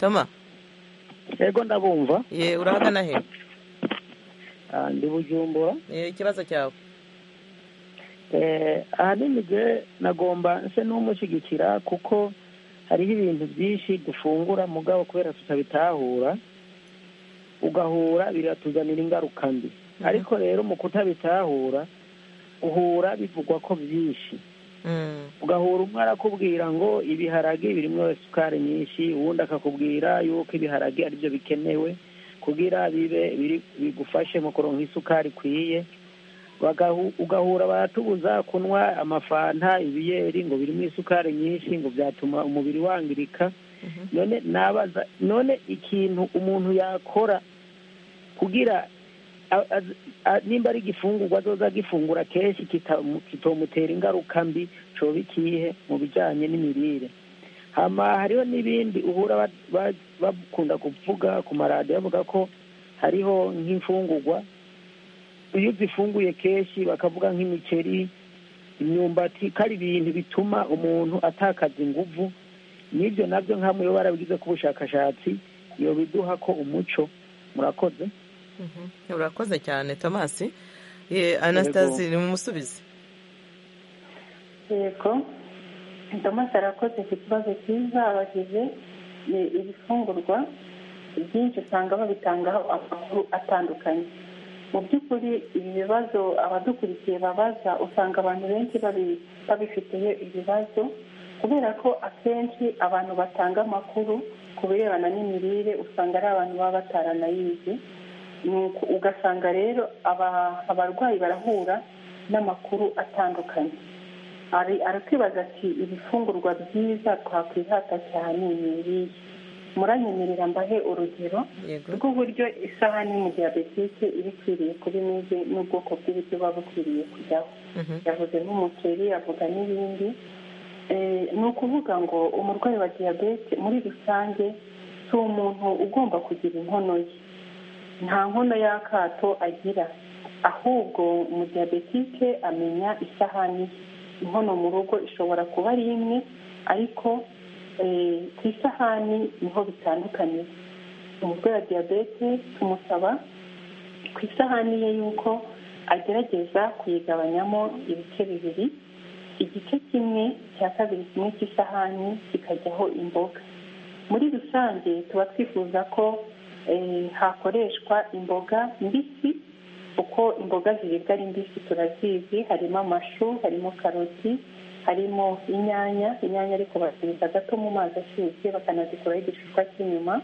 toma yego ndabumva ye urahagana he ndi bujumbura ikibazo cyawe ahanini nge nagomba nse n'umushyigikira kuko hariho ibintu byinshi dufungura mugabo kubera tutabitahura ugahura biratuzanira ingaruka mbi ariko rero mu kutabitahura uhura bivugwa ko byinshi ugahura umwe arakubwira ngo ibiharage birimo isukari nyinshi uwundi akakubwira yuko ibiharage aribyo bikenewe kugira bibe bigufashe mu kuronka isukari ikwiye ugahura baratubuza kunywa amafanta ibiyeri ngo birimo isukari nyinshi ngo byatuma umubiri wangirika none nabaza none ikintu umuntu yakora kugira nimba ari igifungurwa azoza agifungura kenshi kitomutera ingaruka mbi coba ikihe mu bijyanye n'imirire hama hariho n'ibindi uhura bakunda kuvuga ku maradiyo bavuga ko hariho nk'imfungugwa iyo uzifunguye kenshi bakavuga nk'imiceri imyumbati ko ari ibintu bituma umuntu atakaza inguvu n'ibyo nabyo nk'amwe barabigize ku bushakashatsi iyo biduha ko umuco murakoze urakoze cyane tomasi anasitasi ni umusubizi yego tomasi arakoze ku kibazo cyiza abagize ibifungurwa byinshi usanga babitangaho amakuru atandukanye mu by'ukuri ibi bibazo abadukurikiye babaza usanga abantu benshi babifitiye ibibazo kubera ko akenshi abantu batanga amakuru ku birebana n'imirire usanga ari abantu baba bataranayizi ugasanga rero abarwayi barahura n'amakuru atandukanye ari kwibaza ati ibifungurwa byiza twakwihata cyane ni muranyemerera mbahe urugero rw'uburyo isahani mu diyabetike iba ikwiriye kuba imeze n'ubwoko bw'ibiryo buba bukwiriye kujyaho yavuze nk'umuceri avuga n'ibindi ni ukuvuga ngo umurwayi wa diyabete muri rusange si umuntu ugomba kugira inkono ye nta nkono y'akato agira ahubwo mu diyabetike amenya isahani ye inkono mu rugo ishobora kuba ari imwe ariko ku isahani niho bitandukanye umurwayi wa diyabete tumusaba ku isahani ye yuko agerageza kuyigabanyamo ibice bibiri igice kimwe cya kabiri kimwe cy'isahani kikajyaho imboga muri rusange tuba twifuza ko hakoreshwa imboga mbisi kuko imboga ziribwa ari mbisi turazizi harimo amashu harimo karoti harimo inyanya inyanya ariko bazirinda gato mu mazi ashyushye bakanazikuraho igishishwa cy'inyuma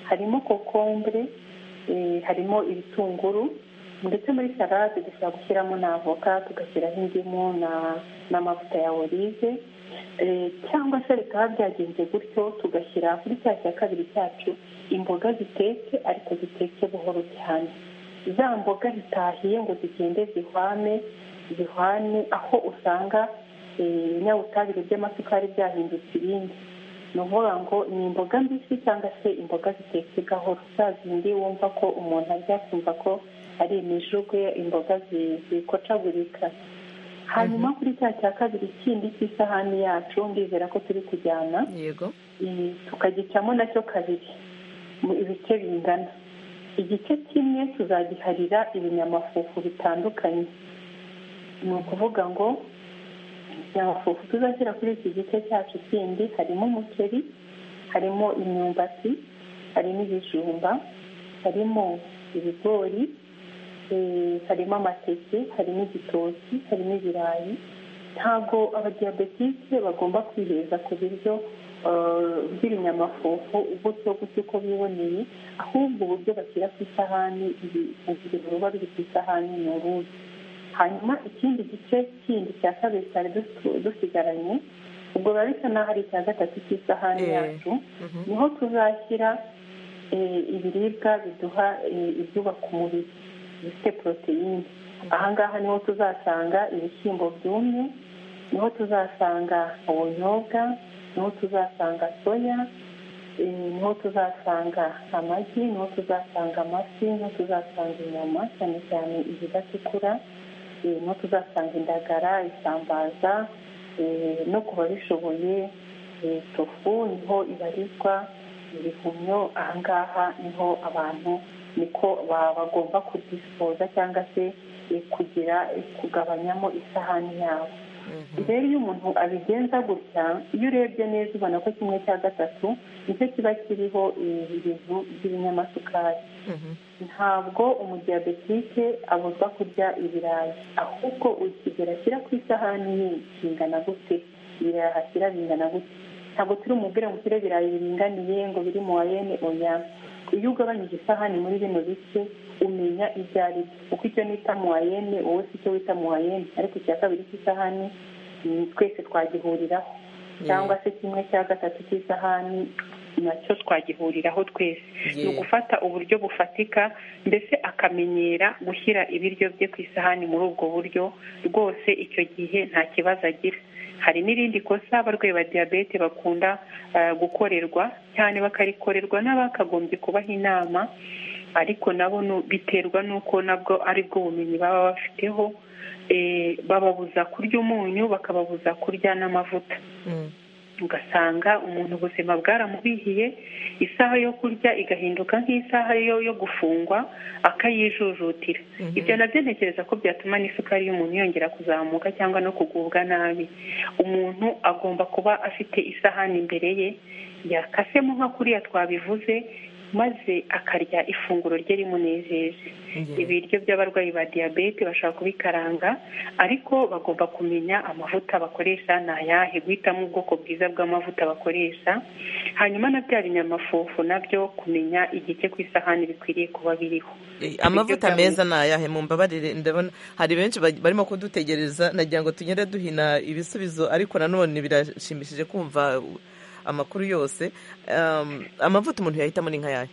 harimo kokombure harimo ibitunguru ndetse muri salade dushobora gushyiramo na avoka tugashyiraho indimu n'amavuta ya orive cyangwa se bikaba byagenze gutyo tugashyira kuri cya cya kabiri cyacu imboga zitetse ariko zitetse buhoro cyane za mboga zitahiye ngo zigende zihwane zihwane aho usanga ibinyabutabire by'amasukari byahindutse ibindi ni ukuvuga ngo ni imboga mbisi cyangwa se imboga zitetse gahoro za zindi wumva ko umuntu arya akumva ko ari imijugwe imboga zikocagurika hanyuma kuri cya cya kabiri kindi cy'isahani yacu ndizera ko turi kujyana tukagicamo nacyo kabiri mu ibice bingana igice kimwe tuzagiharira ibinyamafufu bitandukanye ni ukuvuga ngo ibinyamafufu tuzashyira kuri iki gice cyacu kindi harimo umuceri harimo imyumbati harimo ibijumba harimo ibigori harimo amateke harimo igitoki harimo ibirayi ntabwo abadiyabetike bagomba kwiheza ku biryo bw'ibinyamafufu gutyo gutyo uko biboneye ahubwo uburyo bashyira ku isahani biba biri ku isahani ni uruzi hanyuma ikindi gice kindi cya kabiri cyari dusigaranye ubwo biba bisa n'aho ari icya gatatu cy'isahani yacu niho tuzashyira ibiribwa biduha ibyubaka umubiri bifite poroteyine ahangaha niho tuzasanga ibishyimbo byumye niho tuzasanga ubunyobwa niho tuzasanga soya niho tuzasanga amagi niho tuzasanga amafi niho tuzasanga inyama cyane cyane izidatukura niho tuzasanga indagara isambaza no ku babishoboye tofu niho ibarizwa ibihumyo ahangaha niho abantu niko bagomba kudisipoza cyangwa se kugira kugabanyamo isahani yabo rero iyo umuntu abigenza gutya iyo urebye neza ubona ko kimwe cya gatatu nicyo kiba kiriho ibintu by'ibinyamasukari ntabwo umudiyabetike abuzwa kurya ibirayi ahubwo ukigera ashyira ku isahani ye kingana gute ibirayi ahashyira bingana gute ntabwo turi umubwire ngo ushyire ibirayi biringaniye ngo biri mu wayene oya iyo ugabanyije isahani muri bino bice umenya ibyo ari byo kuko icyo nita muwayene wowe si icyo wita muwayene ariko icya kabiri cy'isahani twese twagihuriraho cyangwa se kimwe cya gatatu cy'isahani nacyo twagihuriraho twese ni ugufata uburyo bufatika mbese akamenyera gushyira ibiryo bye ku isahani muri ubwo buryo rwose icyo gihe nta kibazo agira hari n'irindi kosa abarwayi ba diyabete bakunda gukorerwa cyane bakarikorerwa n'abakagombye kubaha inama ariko nabo nu- biterwa n'uko nabwo ari bwo bumenyi baba bafiteho eh, bababuza kurya umunyu bakababuza kurya n'amavuta Mm. ugasanga umuntu ubuzima bwaramubihiye isaha yo kurya igahinduka nk'isaha yo yo gufungwa akayijujutira Mhm. ibyo nabyo ntekereza ko byatuma n'isukari y'umuntu yongera kuzamuka cyangwa no kugubwa nabi umuntu agomba kuba afite isahani imbere ye yakasemo nka kuriya twabivuze maze akarya ifunguro rye rimunejeje Yeah. ibiryo by'abarwayi ba diyabete bashobora kubikaranga ariko bagomba kumenya amavuta bakoresha ni ayahe guhitamo ubwoko bwiza bw'amavuta bakoresha hanyuma na bya binyamafufu nabyo kumenya igice ku isahani bikwiriye kuba biriho Eh, amavuta Ibiryo bya meza ni ayahe mumbabarire ndabona hari benshi baj- barimo kudutegereza nagira ngo tunyere duhina ibisubizo ariko nanone birashimishije kumva uh, amakuru yose Um, amavuta umuntu yahitamo ni nk'ayahe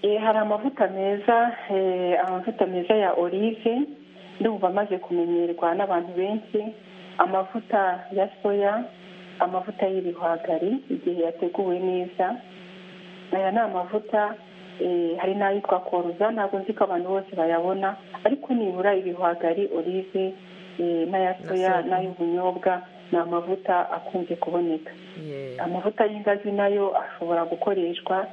Eh, hari amavuta meza eh, amavuta meza ya olive ndumva amaze kumenyerwa n'abantu benshi amavuta ya soya amavuta y'ibihwagari igihe yateguwe neza aya ni amavuta eh, hari n'ayitwa koruza ntabwo nzi ko abantu bose bayabona ariko nibura ibihwagari olive eh, n'aya Na soya soya. n'ay'ubunyobwa ni amavuta akunze kuboneka Yeah. amavuta y'ingazi nayo ashobora gukoreshwa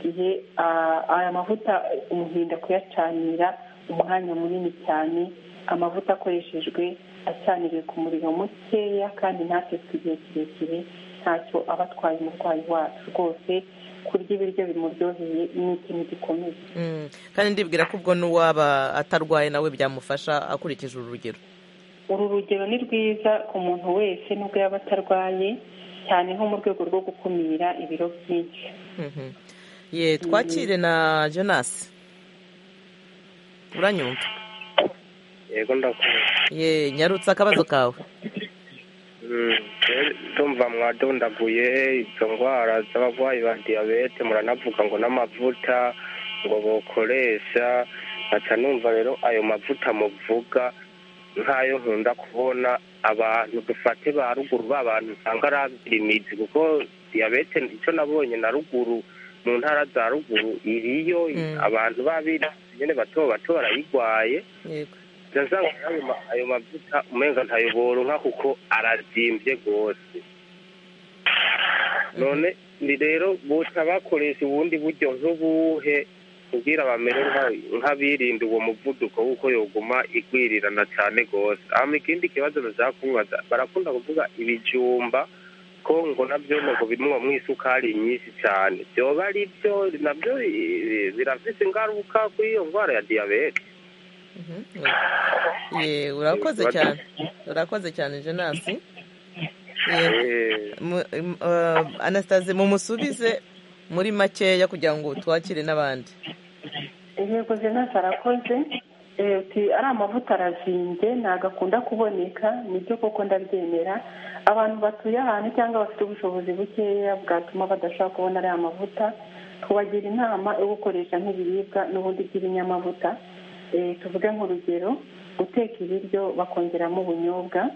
igihe ah, aya mavuta umuhinda kuyacanira umwanya munini cyane amavuta akoreshejwe acaniriwe ku muriro mukeya kandi ntatetswe igihe kirekire ntacyo aba atwaye umurwayi wacu rwose kurya ibiryo bimuryoheye ni ikintu gikomeye Mm. kandi ndibwira ko ubwo n'uwaba atarwaye nawe byamufasha akurikije uru rugero uru rugero ni rwiza ku muntu wese nubwo yaba atarwaye cyane nko mu rwego rwo gukumira ibiro byinshi Mhm. Yeah, twakire na jonas uranyumva yego ndakumva Ye, nyarutse akabazo kawe Mm, rero ndumva mwadondaguye izo ndwara z'abarwayi ba diyabete muranavuga ngo n'amavuta ngo bokoresha nkaca numva rero ayo mavuta muvuga nk'ayo nkunda kubona abantu dufate ba ruguru ba bantu usanga ari abirimizi kuko diyabete icyo nabonye na ruguru mu ntara za ruguru iriyo Mm. abantu b'abirimizi nyine bato bato barayirwaye yego ndazabona ayo ma- ayo mavuta umenga ntayoboronka kuko arazimbye rwose none ni rero boca bakoresha ubundi buryo nk'ubuhe kugira bamere nka- nk'abirinda uwo muvuduko w'uko yoguma igwirirana cyane rwose hama ikindi kibazo bashaka kubaza barakunda kuvuga ibijumba ko ngo nabyo ngo bimuwamwo isukari nyinshi cyane byoba ari byo nabyo eh, birafise ingaruka kuri iyo ndwara ya diyabete Mhm. Ye, urakoze cyane urakoze cyane jenasi Ye, Eh, mu- im- uh, anastase mumusubize muri makeya kugira ngo twakire n'abandi intego zinasi arakoze Eh, uti ari amavuta arazinze ntabwo akunda kuboneka nibyo koko ndabyemera abantu batuye ahantu cyangwa bafite ubushobozi bukeya bwatuma badashobora kubona ariya mavuta tubagira inama yo gukoresha nk'ibiribwa n'ubundi by'ibinyamavuta Eh, tuvuge nk'urugero guteka ibiryo bakongeramo ubunyobwa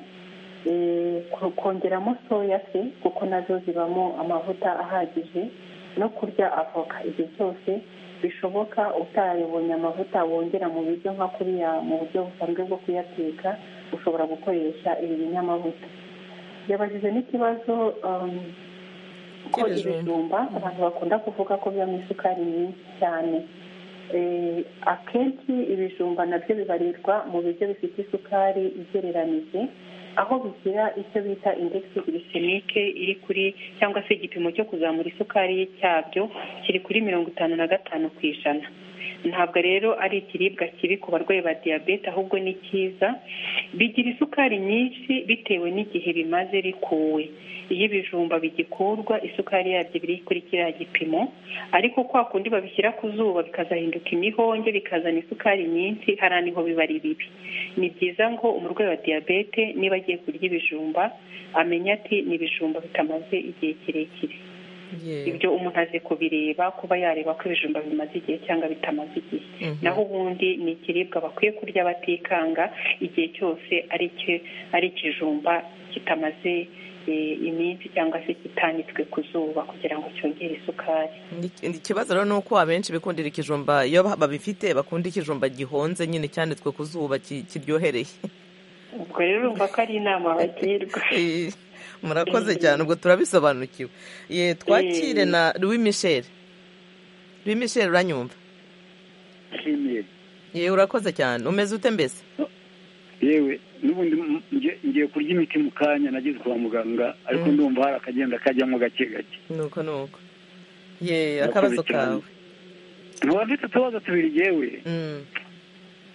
eh, ko- kongeramo soya se kuko nazo zibamo amavuta ahagije no kurya avoka igihe cyose bishoboka utarabonye amavuta wongera mu biryo nka kuriya mu buryo busanzwe bwo kuyateka ushobora gukoresha ibi binyamavuta yabagize n'ikibazo um, ko Cy'ibijumba. ibijumba abantu bakunda kuvuga ko bibamo isukari nyinshi cyane Eh, akenshi ibijumba nabyo bibarirwa mu biryo bifite isukari igereranije aho bigira icyo bita indegisi girisemike iri kuri cyangwa se igipimo cyo kuzamura isukari cyabyo kiri kuri mirongo itanu na gatanu ku ijana ntabwo rero ari ikiribwa kibi ku barwayi ba diyabete ahubwo ni cyiza bigira isukari nyinshi bitewe n'igihe bimaze bikuwe iyo ibijumba bigikurwa isukari yabyo biri kuri kiriya gipimo ariko kwa kundi babishyira ku zuba bikazahinduka imihonge bikazana isukari nyinshi hariya niho biba ari bibi ni byiza ngo umurwayi wa diyabete niba agiye kurya ibijumba amenya ati ni ibijumba bitamaze igihe kirekire Ye, ibyo umuntu azi kubireba kuba yareba ko ibijumba bimaze igihe cyangwa bitamaze igihe mhm. naho ubundi ni ikiribwa bakwiye kurya batikanga igihe cyose ari iki- ari ikijumba kitamaze iminsi cyangwa se kitanitswe ku zuba kugira ngo cyongere isukari ikibazo rero ni uko abenshi bikundira ikijumba iyo babifite bakunda ikijumba gihonze nyine cyanitswe ku zuba ki- kiryohereye ubwo rero urumva ko ari inama bagirwa Eh, murakoze cyane ubwo turabisobanukiwe ye twakire na louis michel louis michel uranyumva nshimiye ye urakoze cyane umeze ute mbese yewe n'ubundi m- nge- ngiye kurya imiti mu kanya nageze kwa muganga ariko Mm. ndumva hari akagenda kajyamo gake gake nuko nuko ye Murakoze akabazo cyane. kawe nkaba mfite utubazo tubiri yewe Mm,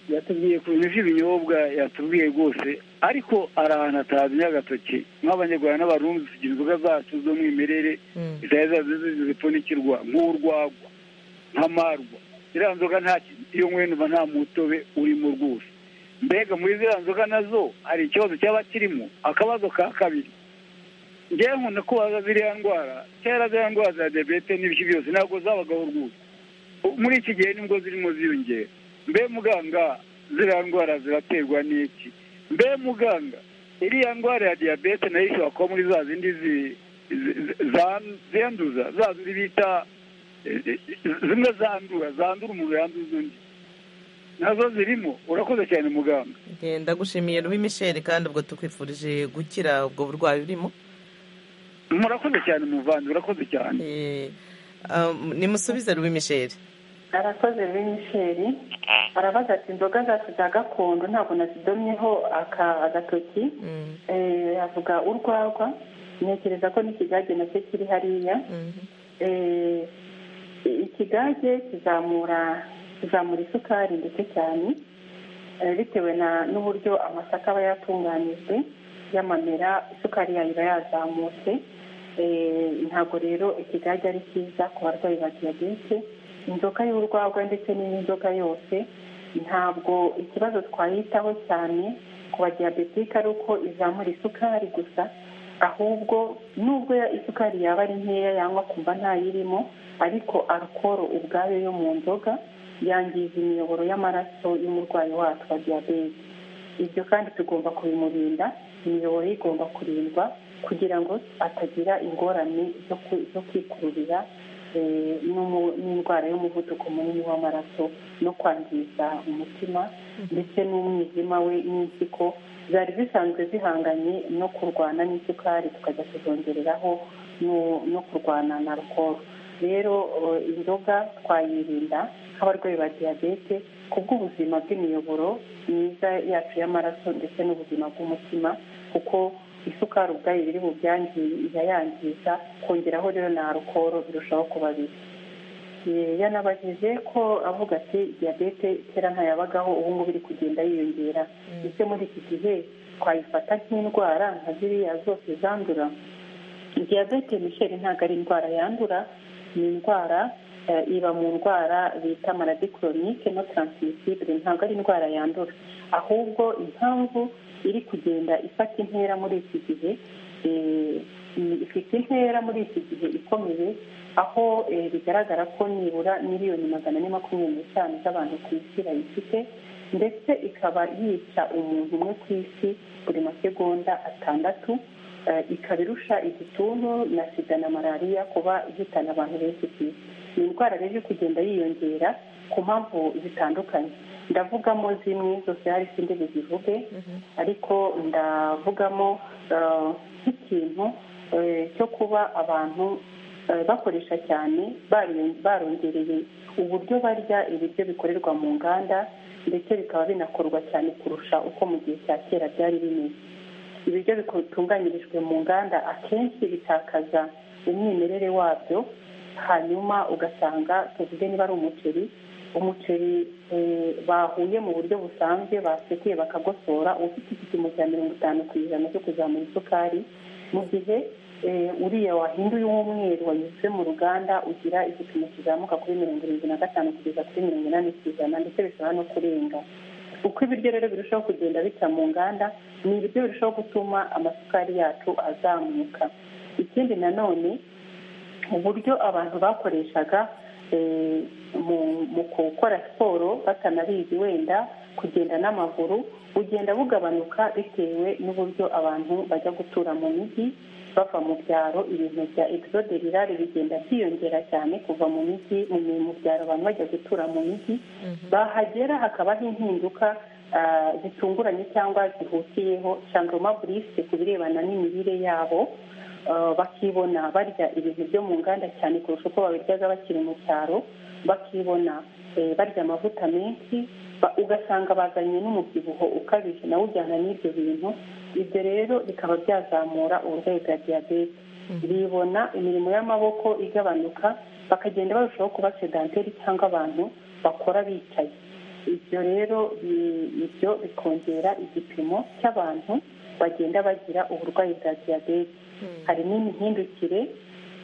yatubwiye ku bintu by'ibinyobwa yatubwiye rwose ariko hari ahantu atazi agatoki nk'abanyarwanda n'abarundi tugira inzoga zacu z'umwimerere mm. zari zazizi zipfunikirwa nk'urwagwa nk'amarwa ziriya nzoga nta ki- iyo nkwendumva nta mutobe urimo rwose mbega muri ziriya nzoga nazo hari ikibazo cyaba kirimo akabazo ka kabiri ngewe nkunda kubaza ziriya ndwara kera ziriya ndwara za diyabete n'ibiki byose ntabwo zabagaho rwose Ubu muri iki gihe nibwo zirimo ziyongera mbe muganga ziriya ndwara ziraterwa n'iki mbe muganga iriya ndwara ya diyabete nayo ishobora kuba muri za zindi zi- zi- za- zanduza za zindi bita eh, eh, zimwe zandura zandura umuntu yanduza undi nazo zirimo urakoze cyane muganga Ye, ndagushimiye louis michel kandi ubwo tukwifurije gukira ubwo burwayi urimo murakoze cyane muvandi urakoze cyane Eh, um, nimusubize louis michel arakoze b'imisheri arabaza ati inzoga zacu za gakondo ntabwo nazidomyeho aka- agatoki Mm, Eh, avuga urwagwa ntekereza ko n'ikigage nacyo kiri hariya mhm. Eh, ikigage kizamura kizamura isukari ndetse cyane eh, bitewe na n'uburyo amasaka aba yatunganijwe y'amamera isukari yayo iba yazamutse Eh, ntabwo rero ikigage ari cyiza ku barwayi ba diyabete inzoga y'urwagwa ndetse n'indi nzoga yose ntabwo ikibazo twayitaho cyane ku badiyabetike ari uko izamura isukari gusa ahubwo nubwo ya- isukari yaba ari nkeya yangwa kumva ntayirimo ariko alukoro ubwayo yo mu nzoga yangiza imiyoboro y'amaraso y'umurwayi wacu wa diyabete ibyo kandi tugomba kubimurinda imiyoboro ye igomba kurindwa kugira ngo atagira ingorane zo ku- zo kwikururira eh, n'umu- n'indwara y'umuvuduko munini w'amaraso no kwangiza umutima ndetse n'umwijima we n'impyiko zari zisanzwe zihanganye no kurwana n'isukari tukajya kuzongereraho no- no kurwana na alukoro rero eh, inzoga twayirinda nk'abarwayi ba diyabete ku bw'ubuzima bw'imiyoboro myiza yacu y'amaraso ndetse n'ubuzima bw'umutima kuko isukari ubwayo biri mu byangiye irayangiza kongeraho rero na alukoro birushaho kuba bibi Eh, yanabajije ko avuga ati diyabete kera ntayabagaho ubu ngubu iri kugenda yiyongera ese muri iki gihe twayifata nk'indwara nka ziriya zose zandura diyabete misheri ntabwo ari indwara yandura ni indwara eh, iba mu ndwara bita maladi koronike no taransmisibure ntabwo ari indwara yandura ahubwo impamvu iri kugenda ifata intera muri iki gihe eh, i- ifite intera muri iki gihe ikomeye aho eh, bigaragara ko nibura miliyoni magana ane makumyabiri n'eshanu z'abantu ku isi bayifite ndetse ikaba yica umuntu umwe ku isi buri masegonda atandatu eh, ikaba irusha igituntu na sida na malariya kuba ihitana abantu benshi ku isi ni indwara rero iri kugenda yiyongera ku mpamvu zitandukanye ndavugamo zimwe zose hari izindi bizivuge ariko ndavugamo eh, nk'ikintu eh, cyo kuba abantu eh, bakoresha cyane bari- barongereye uburyo barya ibiryo bikorerwa mu nganda ndetse bikaba binakorwa cyane kurusha uko mu gihe cya kera byari bimeze ibiryo bitunganyirijwe mu nganda akenshi bitakaza umwimerere wabyo hanyuma ugasanga tuvuge niba ari umuceri umuceri eh, bahuye mu buryo busanzwe basekuye bakagosora ufite igipimo cya mirongo itanu ku ijana cyo kuzamura isukari mu gihe eh, uriya wahinduye uw'umweru wanyuze mu ruganda ugira igipimo kizamuka kuri mirongo irindwi na gatanu kugeza kuri mirongo inani ku ijana ndetse bishobora no kurenga uko ibiryo rero birushaho kugenda bica mu nganda ni ibiryo birushaho gutuma amasukari yacu azamuka ikindi nanone uburyo abantu bakoreshaga eh, mu mu gukora siporo batanabizi wenda kugenda n'amaguru bugenda bugabanuka bitewe n'uburyo abantu bajya gutura mu mijyi bava mu byaro ibintu bya exode rirari bigenda byiyongera cyane kuva mu mijyi mu byaro abantu bajya gutura mu mijyi bahagera hakabaho impinduka zitunguranye cyangwa zihutiyeho shandoma burise ku birebana n'imirire yabo bakibona barya ibintu byo mu nganda cyane kurusha uko babiryaga bakiri mu cyaro bakibona barya amavuta menshi ugasanga bazanye n'umubyibuho ukabije nawe ujyana n'ibyo bintu ibyo rero bikaba byazamura uburwayi bwa diyabete bibona imirimo y'amaboko igabanuka bakagenda barushaho kuba sedanteri cyangwa abantu bakora bicaye ibyo rero ibyo bikongera igipimo cy'abantu bagenda bagira uburwayi bwa diyabete hari n'imihindukire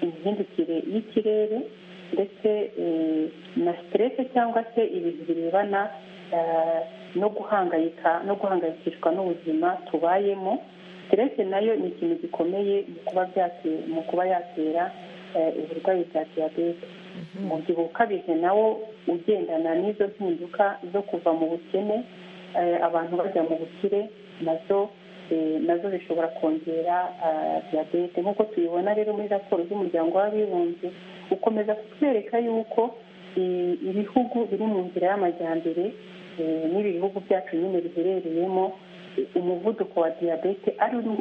imihindukire y'ikirere ndetse na siterese cyangwa se ibintu birebana no guhangayika no guhangayikishwa n'ubuzima tubayemo siterese nayo ni ikintu gikomeye mu kuba yatera uburwayi bwa diyabete umubyibuho ukabije nawo ugendana n'izo mpinduka zo kuva mu bukene abantu bajya mu bukire nazo nazo zishobora kongera diyabete nk'uko tubibona rero muri raporo z'umuryango w'abibumbye ukomeza kutwereka yuko ibihugu biri mu nzira y'amajyambere n'ibi bihugu byacu nyine biherereyemo umuvuduko wa diyabete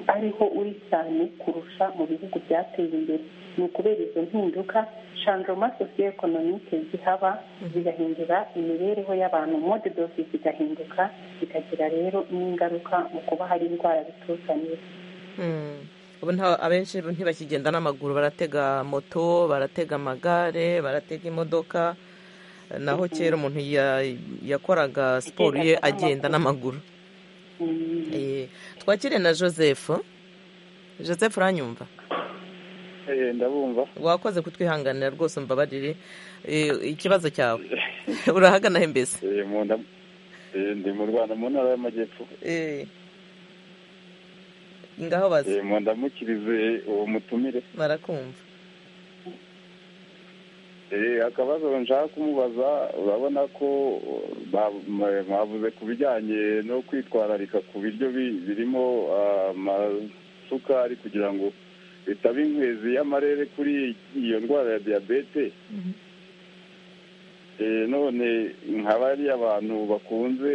ariho uri cyane kurusha mu bihugu byateye imbere ni ukubera izo mpinduka shandoma sosiyo ekonomike zihaba zigahindura imibereho y'abantu mode dosi zigahinduka zikagira rero n'ingaruka mu kuba hari indwara zituzanira ubu abenshi ntibakigenda n'amaguru baratega moto baratega amagare baratega imodoka naho kera umuntu yakoraga siporo ye agenda n'amaguru twakire na joseph joseph uranyumva ndabumva wakoze kutwihanganira rwose mbabarire ikibazo cyawe urahagana he mbese ndi mu rwanda mu ntara y'amajyepfo ngaho bazi ndamukirize uwo mutumire barakumva akabazo nshaka kumubaza urabona ko mwavuze ku bijyanye no kwitwararika ku biryo birimo amasukari kugira ngo bitaba inkwezi y'amarere kuri iyo ndwara ya diyabete none nka bari abantu bakunze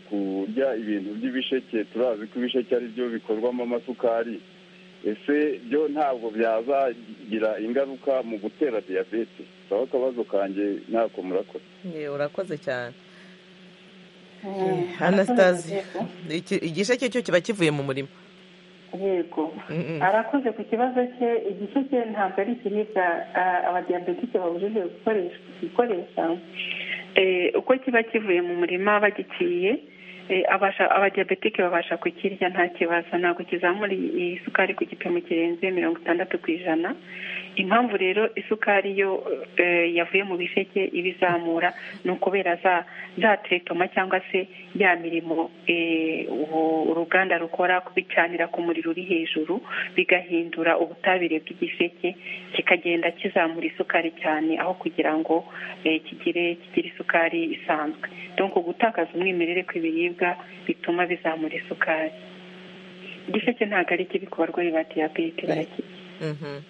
kurya ibintu by'ibisheke turazi ko ibisheke ari byo bikorwamo amasukari ese byo ntabwo byazagira ingaruka mu gutera diyabete aho akabazo kanjye ntako murakoze urakoze cyane anastasi igisheke cyo kiba kivuye mu murima yego arakoze ku kibazo cye igisheke ntabwo ari ikiribwa abadiyabetike babujije gukoresha uko kiba kivuye mu murima bagiciye abadiyabetike babasha kukirya nta kibazo ntabwo kizamura isukari ku gipimo kirenze mirongo itandatu ku ijana impamvu rero isukari yo yavuye mu bisheke iba izamura ni ukubera za teretoma cyangwa se ya mirimo uruganda rukora kubicanira ku muriro uri hejuru bigahindura ubutabire bw'igisheke kikagenda kizamura isukari cyane aho kugira ngo kigire kigire isukari isanzwe donko gutakaza umwimerere kw'ibiribwa bituma bizamura isukari igisheke ntabwo ari kibi ku barwayi ba diyabete barakirya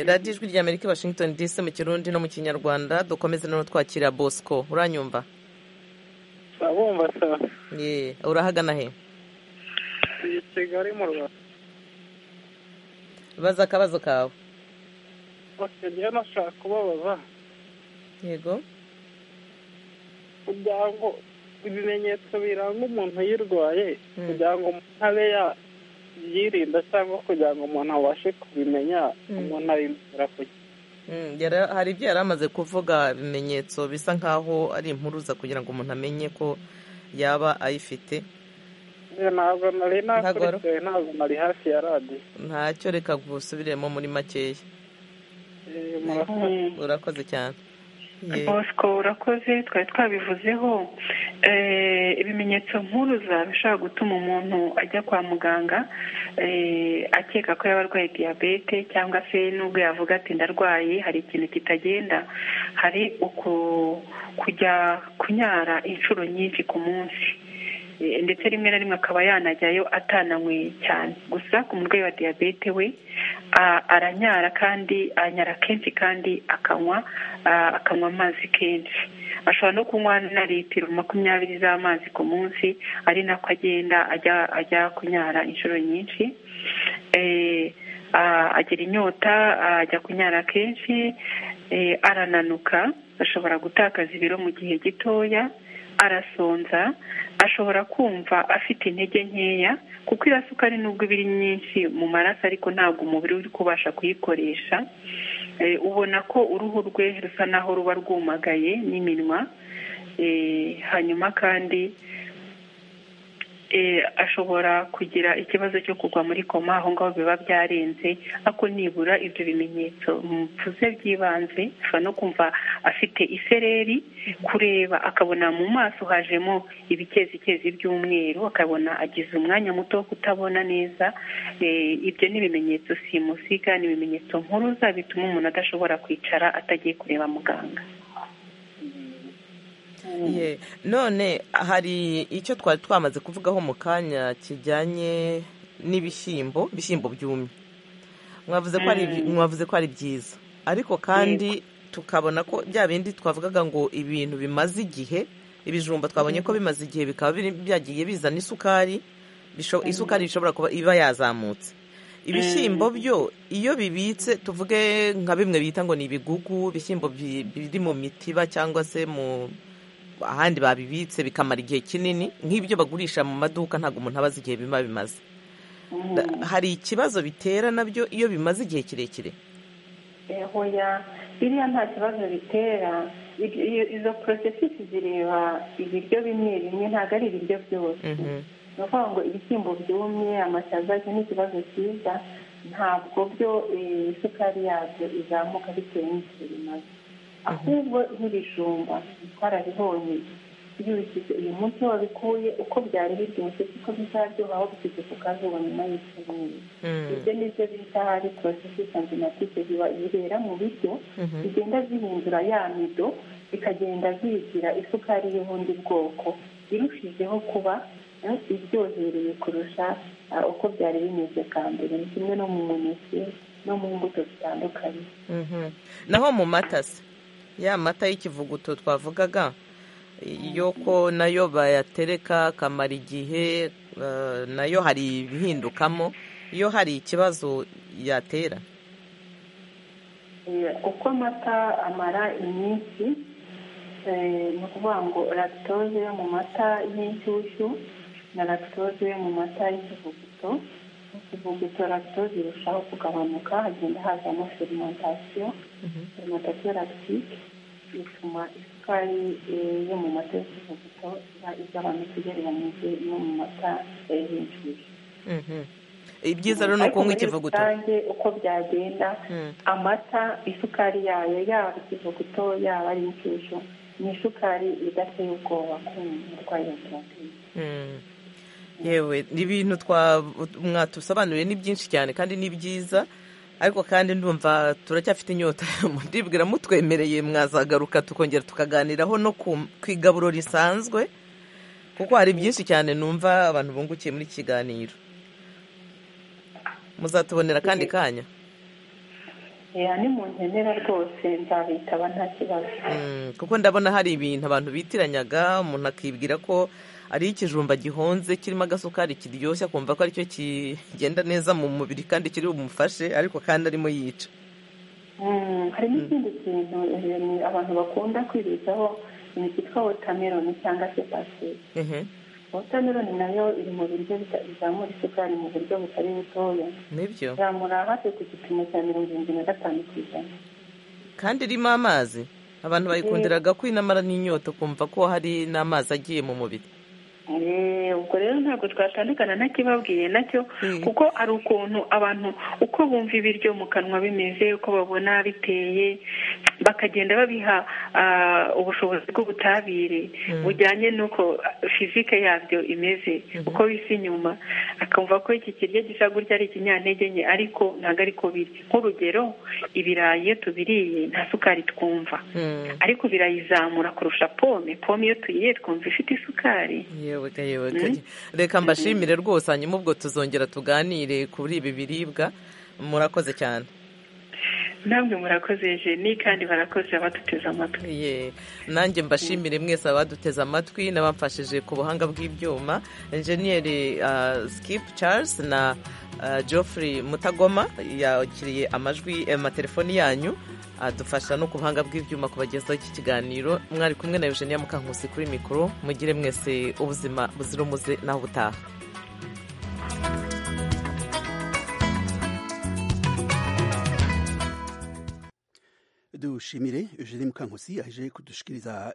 radiyo ijwi rya amerika washington dc mu kirundi no mu kinyarwanda dukomeze noneho twakira bosco uranyumva urabumva sa urahagana he iyi kigali mu rwanda baza akabazo kawe bakajya nashaka kubabaza yego kugira ngo ibimenyetso biranga umuntu yirwaye kugira ngo umuntu abe yirinda cyangwa kugira ngo umuntu abashe kubimenya umuntu abimenya kugira hari ibyo yari amaze kuvuga ibimenyetso bisa nk'aho ari impuruza kugira ngo umuntu amenye ko yaba ayifite ntabwo nari nakurikiye ntabwo nari hafi ya radiyo ntacyo reka gusubiremo muri makeya urakoze cyane bosco urakoze twari twabivuzeho ibimenyetso nkuruza bishobora gutuma umuntu ajya kwa muganga akeka ko yaba arwaye diyabete cyangwa se n'ubwo yavuga ati ndarwaye hari ikintu kitagenda hari kujya kunyara inshuro nyinshi ku munsi ndetse rimwe na rimwe akaba yanajyayo atananyweye cyane gusa ku murwayi wa diyabete we aranyara kandi anyara kenshi kandi akanywa akanywa amazi kenshi ashobora no kunywa na litiro makumyabiri z'amazi ku munsi ari nako agenda ajya ajya kunyara inshuro nyinshi agira inyota ajya kunyara kenshi arananuka ashobora gutakaza ibiro mu gihe gitoya arasonza ashobora kumva afite intege nkeya kuko irasukari nubwo iba iri nyinshi mu maraso ariko ntabwo umubiri uri kubasha kuyikoresha ubona ko uruhu rwe rusa naho ruba rwumagaye n'iminwa hanyuma kandi ashobora kugira ikibazo cyo kugwa muri koma aho ngaho biba byarenze ariko nibura ibyo bimenyetso mvuze by'ibanze ashobora no kumva afite isereri kureba akabona mu maso hajemo ibikezicyezi by'umweru akabona agize umwanya muto wo kutabona neza ibyo ni ibimenyetso simusiga ni ibimenyetso nkuruza bituma umuntu adashobora kwicara atagiye kureba muganga none hari icyo twari twamaze kuvugaho mu kanya kijyanye n'ibishyimbo ibishyimbo byumye mwavuze ko ari byiza ariko kandi tukabona ko bya bindi twavugaga ngo ibintu bimaze igihe ibijumba twabonye ko bimaze igihe bikaba byagiye bizana isukari isukari ishobora kuba iba yazamutse ibishyimbo byo iyo bibitse tuvuge nka bimwe bita ngo ni ibigugu ibishyimbo biri mu mitiba cyangwa se mu ahandi babibitse bikamara igihe kinini nk'ibyo bagurisha mu maduka ntabwo umuntu aba azi igihe biba bimaze hari ikibazo bitera nabyo iyo bimaze igihe kirekire biriya nta kibazo bitera izo porosesisi zireba ibiryo bimwe bimwe ntabwo ari ibiryo byose ni ukuvuga ngo ibishyimbo byumye amashaza icyo ni ikibazo cyiza ntabwo byo isukari yabyo izamuka bitewe n'igihe bimaze ahubwo nk'ibijumba twarabibonye byubishyize uyu munsi wabikuye uko byari biryoshye kuko bizaryoha aho bishyize ku kazuba nyuma y'icyumweru ibyo nibyo bita hari porosesi sanzimatike bibera mu biryo bigenda zihindura ya mido bikagenda zigira isukari y'ubundi bwoko birushijeho kuba iryohereye kurusha uko byari bimeze bwa mbere ni kimwe no mu muneke no mu mbuto zitandukanye naho mu mata se ya mata y'ikivuguto twavugaga ko nayo bayatereka akamara igihe nayo hari ibihindukamo iyo hari ikibazo yatera uko amata amara iminsi ni ukuvuga ngo lactose yo mu mata y'inshyushyu na lactose yo mu mata y'ikivuguto ikivuguto lactose irushaho kugabanuka hagenda hazamo fermentation fermentation lactique bituma isukari yo mu mata y'ikivuguto iba igabanuka ugereranyije no mu mata y'inshyushyu ibyiza rero ni ukunywa ikivuguto rusange uko byagenda amata isukari yayo yaba ikivuguto yaba ari inshyushyu ni isukari idateye ubwoba ku murwayi wa diyabete yewe ni ibintu mwatusobanuriye ni byinshi cyane kandi ni byiza ariko kandi ndumva turacyafite inyota ndibwira mutwemereye mwazagaruka tukongera tukaganiraho no ku igaburo risanzwe kuko hari byinshi cyane numva abantu bungukiye muri iki kiganiro muzatubonera kandi kanya ni mu nkenera rwose nzabitaba nta kibazo kuko ndabona hari ibintu abantu bitiranyaga umuntu akibwira ko ari ikijumba gihonze kirimo agasukari kiryoshye akumva ko aricyo kigenda neza mu mubiri kandi kiri bumufashe ariko kandi arimo yica hari n'ikindi kintu abantu bakunda kwibitsaho ni cyitwa wotameroni cyangwa se pasiteri wotameroni nayo iri mu biryo bizamura isukari mu buryo butari butoya nibyo izamura hafi ku gipimo cya mirongo irindwi na gatanu ku ijana kandi irimo amazi abantu bayikundiraga kwinamara n'inyota kumva ko hari n'amazi agiye mu mubiri ubwo rero ntabwo twatandukana ntakibabwiye nacyo kuko hari ukuntu abantu uko bumva ibiryo mu kanwa bimeze uko babona biteye bakagenda babiha ubushobozi bw'ubutabire bujyanye n'uko fizike yabyo imeze uko bisa inyuma akumva ko iki kiryo gisa gutya ari ikinyantege nke ariko ntabwo ariko birya nk'urugero ibirayi iyo tubiriye nta sukari twumva ariko birayizamura kurusha pome pome iyo tuyiriye twumva ifite isukari yewe yewe reka mbashimire rwose hanyuma ubwo tuzongera tuganire kuri ibi biribwa murakoze cyane namwe murakoze jeni kandi barakoze abaduteze amatwi nanjye mbashimire mwese abaduteze amatwi n'abamfashije ku buhanga bw'ibyuma enjeniyeri skip charles na geoffrey mutagoma yakiriye amajwi amatelefoni yanyu adufasha no ku buhanga bw'ibyuma kubagezaho iki kiganiro mwari kumwe na eugenia mukankusi kuri mikoro mugire mwese ubuzima buzira umuze naho ubutaha dushimire eugenie mukankusi aje kudushikiriza